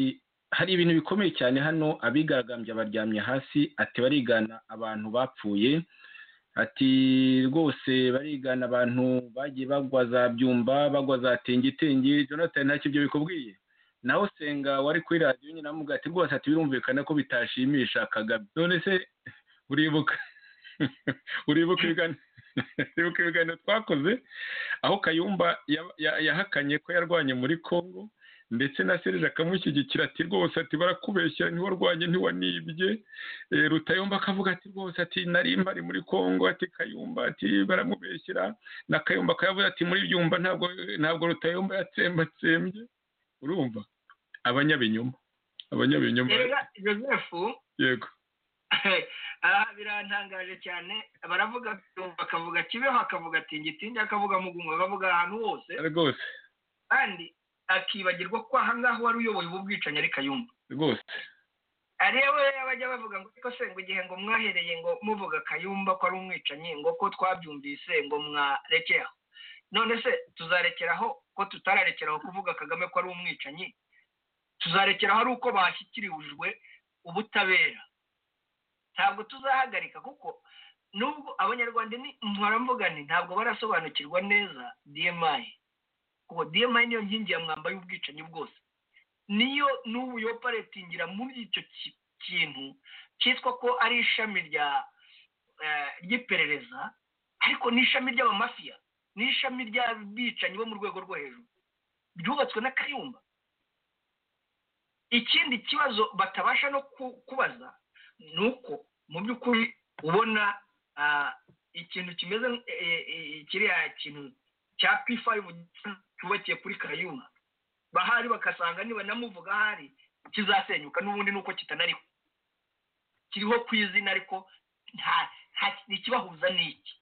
hari ibintu bikomeye cyane hano abigaragambya baryamye hasi ati barigana abantu bapfuye ati rwose barigana abantu bagiye bagwa za byumba bagwa za tingitingi jonathan ntacyo ibyo bikubwiye naho senga wari kuri radiyo nyine amuga ati rwose ati birumvikana ko bitashimisha kagame none se uribuka uribuka ibiganiro uribuka ibiganiro twakoze aho kayumba yahakanye ko yarwanye muri congo ndetse na serije akamushyigikira ati rwose ati barakubeshyira ntiwarwanye ntiwanibye rutayumba akavuga ati rwose ati nari mpari muri congo ati kayumba ati baramubeshyira na kayumba akavuga ati muri byumba ntabwo ntabwo rutayumba yatsembatsembye urumva abanyabinyoma abanyabinyoma joseph yego aha birantangaje cyane baravuga bakavuga kibeho akavuga tingitindi akavuga mugungo bakavuga ahantu hose rwose kandi akibagirwa ko aha ngaha wari uyoboye ubu bwicanyi ari kayumba rwose ariya we bajya bavuga ngo ariko se ngo igihe ngo mwahereye ngo muvuga kayumba ko ari umwicanyi ngo ko twabyumvise ngo mwarekera none se tuzarekeraho ko tutararekeraho kuvuga kagame ko ari umwicanyi tuzarekeraho ari uko bashyikirijwe ubutabera ntabwo tuzahagarika kuko nubwo abanyarwanda muravuga ni ntabwo barasobanukirwa neza dmi kuko dmi niyo nkingi ya mwamba y'ubwicanyi bwose niyo n'ubu yoparetingira muri icyo kintu cyitwa ko ari ishami rya ry'iperereza ariko n'ishami ry'abamafiya n'ishami ry'abicanyi bo mu rwego rwo hejuru ryubatswe na kayumba ikindi kibazo batabasha no kubaza ni uko mu by'ukuri ubona ikintu kimeze kiriya kintu cya p5 cyubakiye kuri kayuma bahari bagasanga niba namuvuga ahari kizasenyuka n'ubundi nuko kitanariho kiriho ku izina ariko ntikibahuza n'iki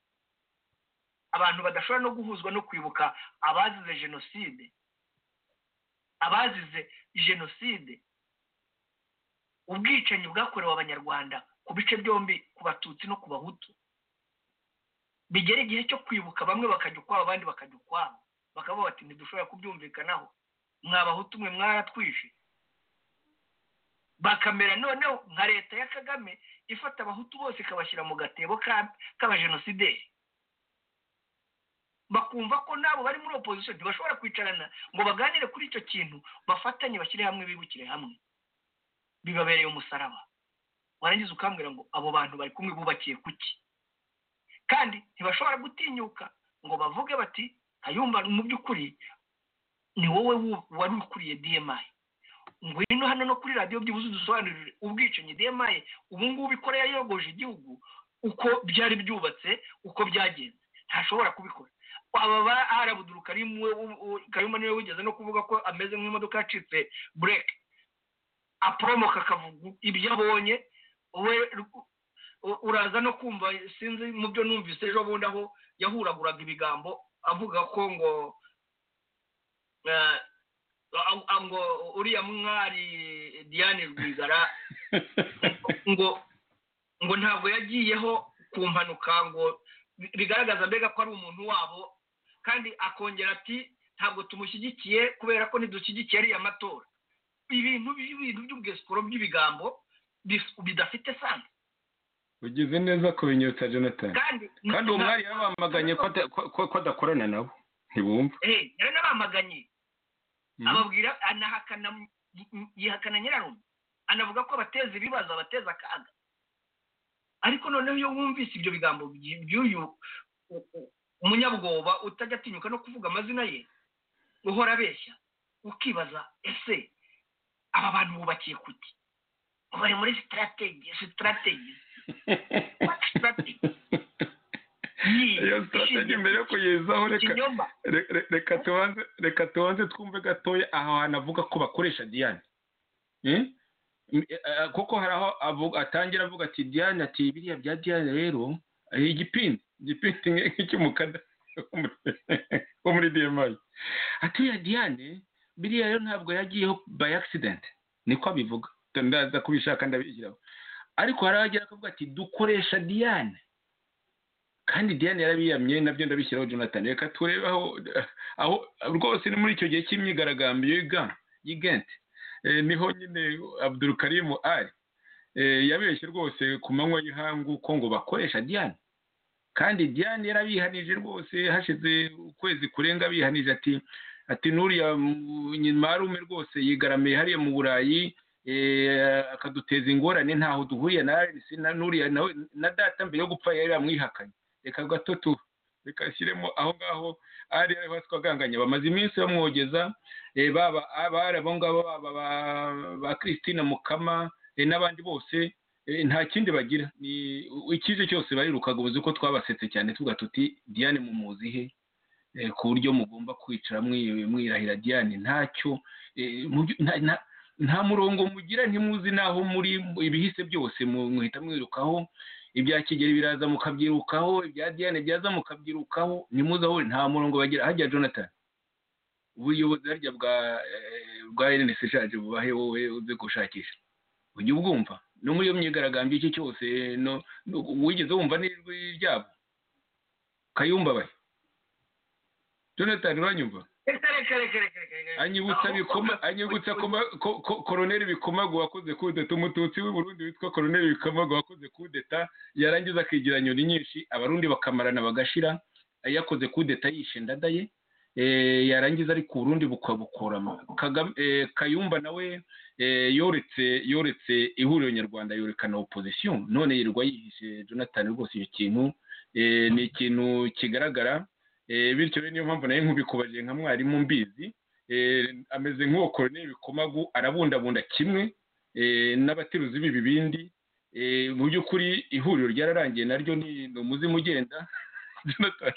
abantu badashobora no guhuzwa no kwibuka abazize jenoside abazize jenoside ubwicanyi bwakorewe abanyarwanda ku bice byombi ku batutsi no ku bahutu bigera igihe cyo kwibuka bamwe bakajya ukwabo abandi bakajya ukwabo bakavuga bati ntidushobora kubyumvikanaho mwabahutu mwe mwaratwishe bakamera noneho nka leta ya kagame ifata abahutu bose ikabashyira mu gatebo k'abajenosideri bakumva ko nabo bari muri opozisiyo ntibashobora kwicarana ngo baganire kuri icyo kintu bafatanye bashyire hamwe bibukire hamwe bibabereye umusaraba warangiza ukambwira ngo abo bantu bari kumwe bubakiye kuki kandi ntibashobora gutinyuka ngo bavuge bati kayumba mu by'ukuri ni wowe wari ukuriye dmi ngwino hano no kuri radiyo byibuze udusobanurire ubwicanyi dmi ubu ngubu ikora yayogoje igihugu uko byari byubatse uko byagenze ntashobora kubikora aba ba arabuduruka kayumba niwe wigeze no kuvuga ko ameze nk'imodoka yacitse bureke aporomoka akavuga ibyo abonye we uraza no kumva sinzi mu byo numvise ejo bundi aho yahuraguraga ibigambo avuga ko ngo ngo uriya mwari diane rwigara ngo ngo ntabwo yagiyeho ku mpanuka ngo bigaragaza mbega ko ari umuntu wabo kandi akongera ati ntabwo tumushyigikiye kubera ko ntidushyigikiye ariya matora ibintu by'ibintu by'ubwesikoro by'ibigambo bidafite sansi ugize neza kubinyutsa jonathan kandi kandi uwo mwari yabamaganye ko ada- ko- ko- ko adakorana nabo ntibumva eh yari n'abamaganye Mhm. ababwira anahakana yihakana nyirarume anavuga ko abateza ibibazo abateza akaga ariko noneho iyo wumvise ibyo bigambo by- by'uyu u- u- umunyabwoba utajya atinyuka no kuvuga amazina ye uhora abeshya ukibaza ese aba bantu bubakiye kuki bari muri sitarategi sitarategi sitarategi iyo strategy mbere yo kuyizaho reka ikinyoma re- re- reka tubanze reka tubanze twumve gatoya aho hantu avuga ko bakoresha diane Eh? M- eh, eh, kuko hari aho avuga- atangira avuga ati diane ati biriya bya diane rero ari igipindi igipindi nke- nk'icy'umukada wo muri- wo muri dmi ati ya diane biriya rero ntabwo yagiyeho by accident niko abivuga ndaza kubishaka ndabishyiraho ariko hari aho agera akavuga ati dukoresha diane kandi diane yarabiyamye nabyo ndabishyiraho jonathan reka turebe aho aho rwose ni muri icyo gihe cy'imyigaragambyo yiga y'igente Eh, niho nyine abdul karimu ari Eh, yabeshye rwose ku manywa y'ihangu ko ngo bakoresha diane kandi diane yarabihanije rwose hashize ukwezi kurenga abihanije ati ati nuriya mu- marume rwose yigaramiye hariya mu burayi eh, akaduteza ingorane ntaho duhuriye na Alex na nuriya nawe na data mbere yo gupfa yari yamwihakanye reka gato tu reka ashyiremo aho ngaho ari ariho twaganganye bamaze iminsi bamwogeza eh, baba abari abo ngabo baba ba- ba christine mukama eh, n'abandi bose eh, nta kindi bagira ni ikize cyose barirukaga ubuze ko twabasetse cyane tuvuga tuti diane mumuzi he eh, ku buryo mugomba kwicara mwi- mwirahira diane ntacyo eh, mubyo- nta- nta- nta murongo mugira ntimuzi n'aho muri ibihise byose mu- muhita mwirukaho ibya kigeli biraza mukabyirukaho ibya diane byaza mukabyirukaho ntimuze aho nta murongo bagira hajya jonathan ubuyobozi harya bwa eh, bwa rns ishaje bubahe wowe uze gushakisha ujye ubwumva no muri iyo myigaragambyo iki cyose no- no- wigeze wumva n'ijwi ryabo kayumbabaye jonathan uranyumva reka reka reka reka reka reka anyibutsa bikoma anyibutsa koma ko- ko- koroneri bikomagu wakoze kudeta umututsi w'i burundi witwa koroneri bikomagu wakoze kudeta yarangiza akigira nyoni nyinshi abarundi bakamarana bagashira yakoze kudeta yishe ndadaye eh, yarangiza ari ku burundi bukabukorama Kagame- eh, kayumba nawe eh, yoretse yoretse ihuriro nyarwanda yorekana opozisiyo none yirirwa yihishe jonathan rwose icyo kintu eh, ni ikintu kigaragara Eh, bityo rero niyo mpamvu nayo nkubikubajije nka mwarimu mbizi eh, ameze nk'uwo koroneri bikomagu arabundabunda kimwe eh, n'abatiruzi b'ibibindi eh, mu by'ukuri ihuriro ryararangiye naryo ni ni umuzimu ugenda Jonathan.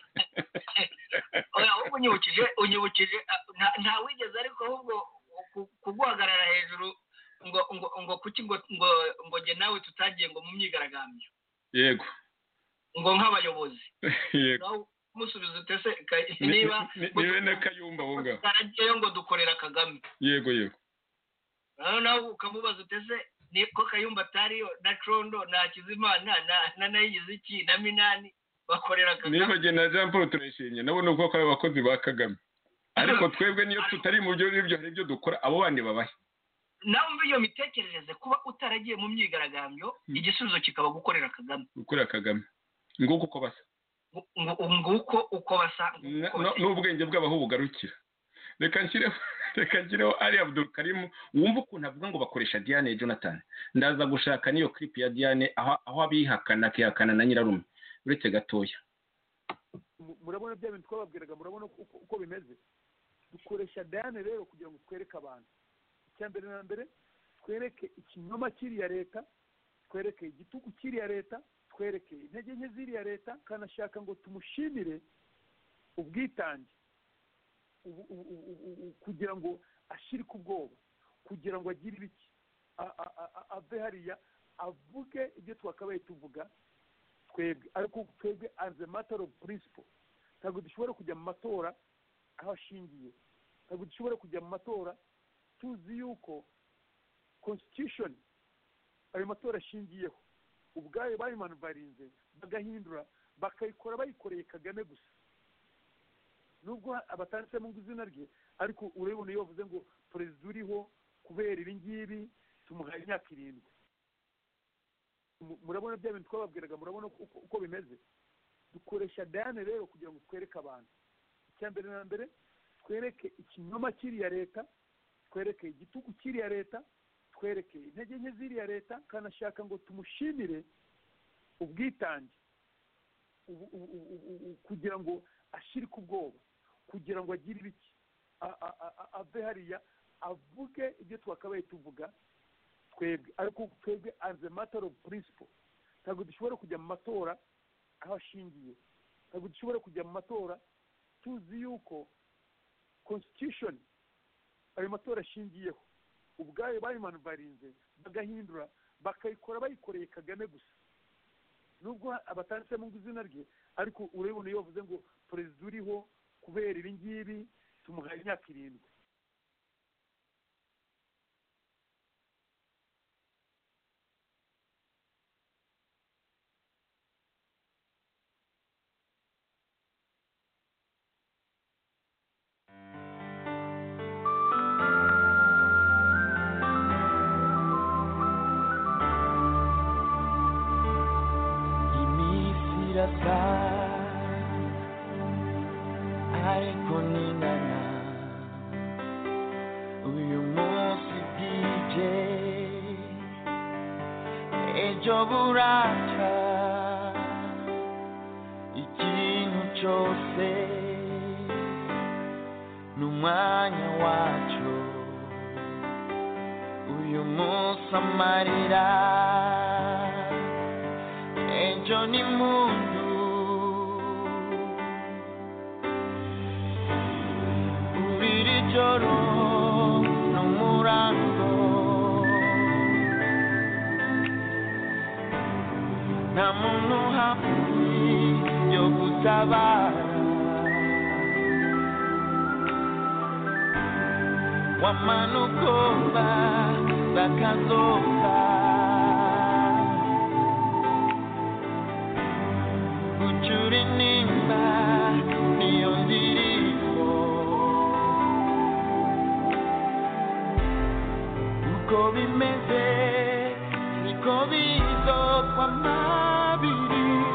oya ahubwo unyibukije unyibukije ah, nta- nta wigeze ariko ahubwo ku- kuguhagarara hejuru ngo ngo ngo kuki ngo ngo ngo jye nawe tutagiye ngo mu myigaragambyo yego ngo nk'abayobozi yego nawe umusubiza utese Ni- ni- niba ni- niwe na kayumba aho ngaho tutaragiyeyo ngo dukorera kagame yego yego nawe nawe ukamubaza utese ni ko kayumba atariyo na condo na kizimana na na nayigize iki na minani bakorera kagame nibagiwe na jean paul turayishimye nabo ni ubwoko bw'abakozi ba kagame ariko twebwe niyo tutari mu byo ngibyo hari ibyo dukora abo bandi babahe nawe umva iyo mitekerereze kuba utaragiye mu myigaragambyo igisubizo kikaba gukorera kagame gukorera kagame nguko uko basa ngo nguko uko basa nguko Na- no- basa. n'ubwenge bw'abaho bugarukira reka nshyireho reka nshyireho ari abdul karimu wumva ukuntu avuga ngo bakoresha diane jonathan ndaza gushaka n'iyo clip ya diane aho aho abihakana akihakana na nyirarume uretse gatoya mu- murabona bya bintu twababwiraga murabona uko uko bimeze dukoresha dayane rero kugira ngo twereke abantu icya mbere na mbere twereke ikinyoma cy'iriya leta twereke igitugu cy'iriya leta twereke intege nke z'iriya leta kanashaka ngo tumushimire ubwitange ubu- ubu- ubu- ubu- ubu- kugira ngo ashirike ubwoba kugira ngo agire ibiki A- a- a- a- ave hariya avuge ibyo twakabaye tuvuga twebwe ariko twebwe as a matter of principle ntabwo dushobora kujya mu matora aho ashingiye ntabwo dushobora kujya mu matora tuzi yuko constitution ayo matora ashingiyeho ubwayo bayimanuvarinze bagahindura bakayikora bayikoreye kagame gusa nubwo abatanditsemo ngo izina rye ariko urabibona iyo bavuze ngo perezida uriho kubera ibi ngibi tumuhaye imyaka irindwi Mu- murabona bya bintu twababwiraga murabona uko- uko bimeze dukoresha dayane rero kugira ngo twereke abantu icya mbere na mbere twereke ikinyoma cy'iriya leta twereke igitugu cy'iriya leta twereke intege nke z'iriya leta kanashaka ngo tumushimire ubwitange ubu- ubu- ubu- ubu- ubu- kugira ngo ashirike ubwoba kugira ngo agire ibiki A- a- a- a- ave hariya avuge ibyo twakabaye tuvuga twebwe ariko twebwe as a matter of principle ntabwo dushobora kujya mu matora aho ashingiye ntabwo dushobora kujya mu matora tuzi yuko constitution ayo matora ashingiyeho ubwayo bayimanuvarinze bagahindura bakayikora bayikoreye kagame gusa nubwo abatanditsemo ngo izina rye ariko urabibona iyo bavuze ngo perezida uriho kubera ibi ngibi tumuhaye imyaka irindwi imisirasa ariko ninana uyu munsi bwije ejo buracya ikintu cyose ni umwanya wacyo uyu munsi amarira ejo ni mundu uriri joro n'umurango nta muntu hafi yo gutabara wamana ugomba bakazomba kuchuri nimba niyo ndirimbo uko bimeze niko bizokwama